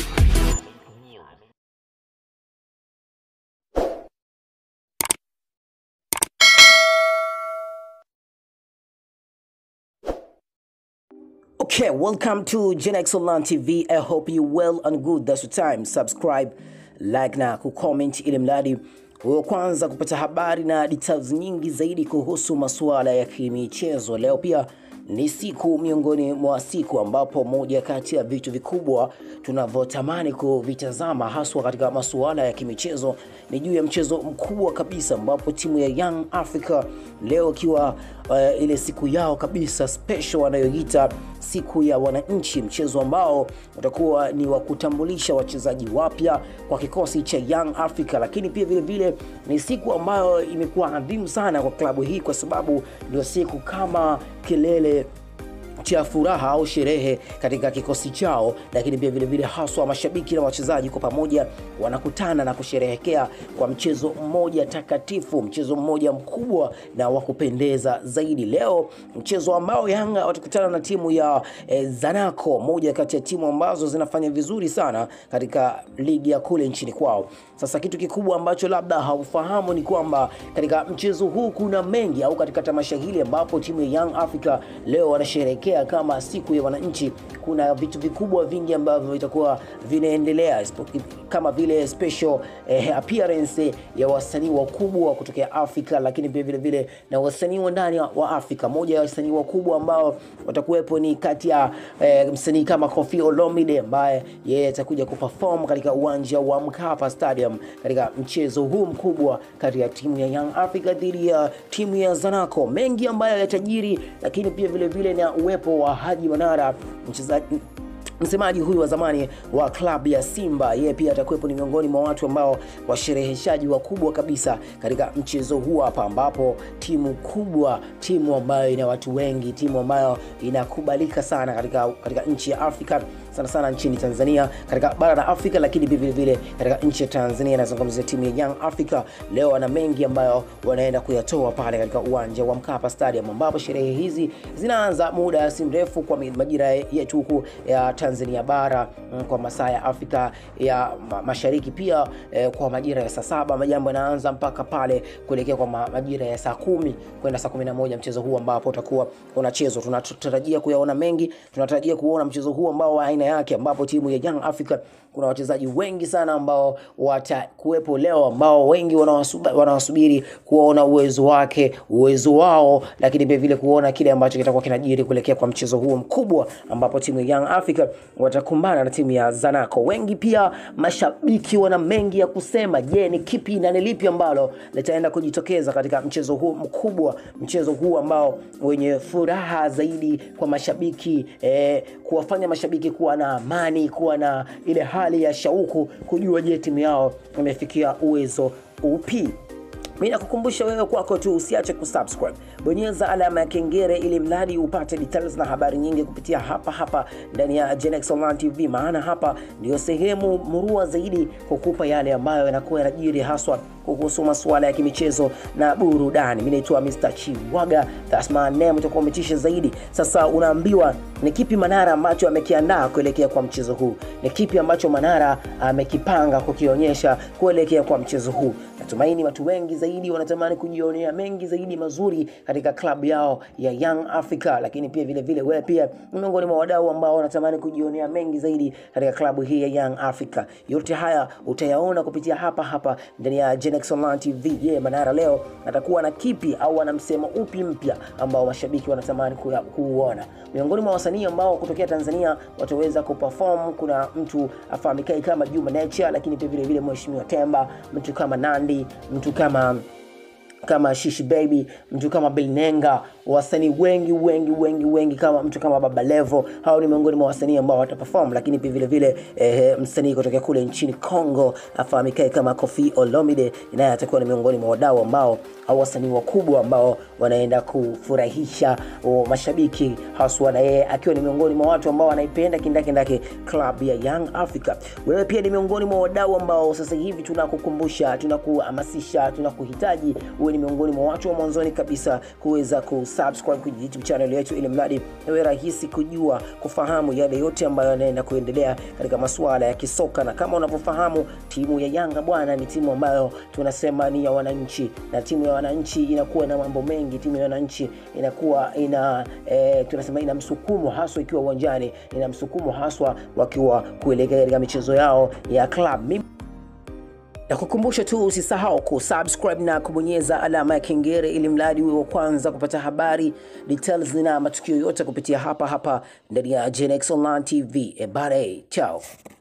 Okay, welcome to Genex Online TV. I hope you well and good. That's the time. Subscribe, like na kucomment ili mradi wewe kwanza kupata habari na details nyingi zaidi kuhusu masuala ya kimichezo. Leo pia ni siku miongoni mwa siku ambapo moja kati ya vitu vikubwa tunavyotamani kuvitazama haswa katika masuala ya kimichezo ni juu ya mchezo mkubwa kabisa ambapo timu ya Young Africa leo ikiwa uh, ile siku yao kabisa special wanayoita siku ya wananchi, mchezo ambao utakuwa ni wa kutambulisha wachezaji wapya kwa kikosi cha Young Africa, lakini pia vile vile ni siku ambayo imekuwa adhimu sana kwa klabu hii kwa sababu ndio siku kama kilele cha furaha au sherehe katika kikosi chao, lakini pia vilevile haswa mashabiki na wachezaji kwa pamoja wanakutana na kusherehekea kwa mchezo mmoja takatifu, mchezo mmoja mkubwa na wa kupendeza zaidi. Leo mchezo ambao Yanga watakutana na timu ya eh, Zanaco, moja kati ya timu ambazo zinafanya vizuri sana katika ligi ya kule nchini kwao. Sasa kitu kikubwa ambacho labda haufahamu ni kwamba katika mchezo huu kuna mengi, au katika tamasha hili ambapo timu ya Young Africa leo wanasherehekea kama siku ya wananchi, kuna vitu vikubwa vingi ambavyo vitakuwa vinaendelea kama vile special eh, appearance ya wasanii wakubwa kutokea Afrika, lakini pia vile vile na wasanii wa ndani wa Afrika. Moja ya wasanii wakubwa ambao watakuwepo ni kati ya eh, msanii kama Koffi Olomide ambaye yeye atakuja kuperform katika uwanja wa Mkapa Stadium katika mchezo huu mkubwa kati ya timu ya Young Africa dhidi ya timu ya Zanaco. Mengi ambayo yatajiri, lakini pia vile vile na uwepo wa Haji Manara mchezaji msemaji huyu wa zamani wa klabu ya Simba, yeye pia atakuwepo, ni miongoni mwa watu ambao washereheshaji wakubwa kabisa katika mchezo huu hapa, ambapo timu kubwa, timu ambayo ina watu wengi, timu ambayo inakubalika sana katika, katika nchi ya Afrika sana sana nchini Tanzania, katika bara la Afrika, lakini vile vile katika nchi ya Tanzania. Nazungumzia timu ya Young Africa leo wana mengi ambayo wanaenda kuyatoa pale katika uwanja wa Mkapa Stadium, ambapo sherehe hizi zinaanza muda si mrefu kwa majira yetu huku ya Tanzania bara kwa masaa ya Afrika ya Mashariki, pia eh, kwa majira ya saa saba majambo yanaanza mpaka pale kuelekea kwa majira ya saa kumi kwenda saa kumi na moja mchezo huu ambapo utakuwa unachezwa. Tunatarajia kuyaona mengi, tunatarajia kuona mchezo huu ambao wa aina yake ambapo timu ya Young Africa kuna wachezaji wengi sana ambao watakuwepo leo ambao wengi wanawasubiri kuona uwezo wake uwezo wao, lakini pia vile kuona kile ambacho kitakuwa kinajiri kuelekea kwa mchezo huo mkubwa ambapo timu ya Young Africa watakumbana na timu ya Zanaco. Wengi pia mashabiki wana mengi ya kusema. Je, ni kipi na ni lipi ambalo litaenda kujitokeza katika mchezo huu mkubwa, mchezo huu ambao wenye furaha zaidi kwa mashabiki eh, kuwafanya mashabiki kuwa na amani, kuwa na ile hali ya shauku kujua, je, timu yao imefikia uwezo upi? Mimi nakukumbusha wewe kwako tu usiache kusubscribe, bonyeza alama ya kengele ili mradi upate details na habari nyingi kupitia hapa hapa ndani ya Genex Online TV, maana hapa ndio sehemu murua zaidi kukupa yale ambayo yanakuwa yanajiri haswa kuhusu masuala ya kimichezo na burudani. Mimi naitwa Mr. Chiwaga, that's my name, utakuwa umetisha zaidi. Sasa unaambiwa ni kipi Manara ambacho amekiandaa kuelekea kwa mchezo huu, ni kipi ambacho Manara amekipanga kukionyesha kuelekea kwa mchezo huu. Natumaini watu wengi zaidi wanatamani kujionea mengi zaidi mazuri katika klabu yao ya Young Africa, lakini pia vile vile wewe pia ni miongoni mwa wadau ambao wanatamani kujionea mengi zaidi katika klabu hii ya Young Africa. Yote haya utayaona kupitia hapa hapa ndani ya Genex Online TV. Je, yeah, Manara leo atakuwa na kipi au ana msemo upi mpya ambao mashabiki wanatamani kuuona? Miongoni mwa wasanii ambao kutokea Tanzania wataweza kuperform, kuna mtu afahamikae kama Juma Nature, lakini pia vile vile Mheshimiwa Temba, mtu kama Nandi, mtu kama kama Shishi Baby, mtu kama Bilnenga, wasanii wengi wengi wengi wengi kama mtu kama Baba Levo. Hao ni miongoni mwa wasanii ambao wataperform, lakini pia vile vile eh, msanii kutoka kule nchini Congo afahamikae kama Koffi Olomide, naye atakuwa ni miongoni mwa wadau ambao au wasanii wakubwa ambao wanaenda kufurahisha o, mashabiki haswa, na yeye akiwa ni miongoni mwa watu ambao wanaipenda kindakindaki club ya Young Africa. Wewe pia ni miongoni mwa wadau ambao sasa hivi tunakukumbusha, tunakuhamasisha, tunakuhitaji uwe ni miongoni mwa watu wa mwanzoni kabisa kuweza kusubscribe kwenye YouTube channel yetu, ili mradi iwe rahisi kujua, kufahamu yale yote ambayo yanaenda kuendelea katika masuala ya kisoka. Na kama unavyofahamu, timu ya Yanga bwana, ni timu ambayo tunasema ni ya wananchi, na timu ya wananchi inakuwa na mambo mengi. Timu ya wananchi inakuwa ina e, tunasema ina msukumo haswa ikiwa uwanjani, ina msukumo haswa wakiwa kuelekea katika michezo yao ya club. Mimi na kukumbusha tu usisahau kusubscribe na kubonyeza alama ya kengele ili mradi uwe wa kwanza kupata habari details na matukio yote kupitia hapa hapa ndani ya Genex Online TV. Ebare, chao.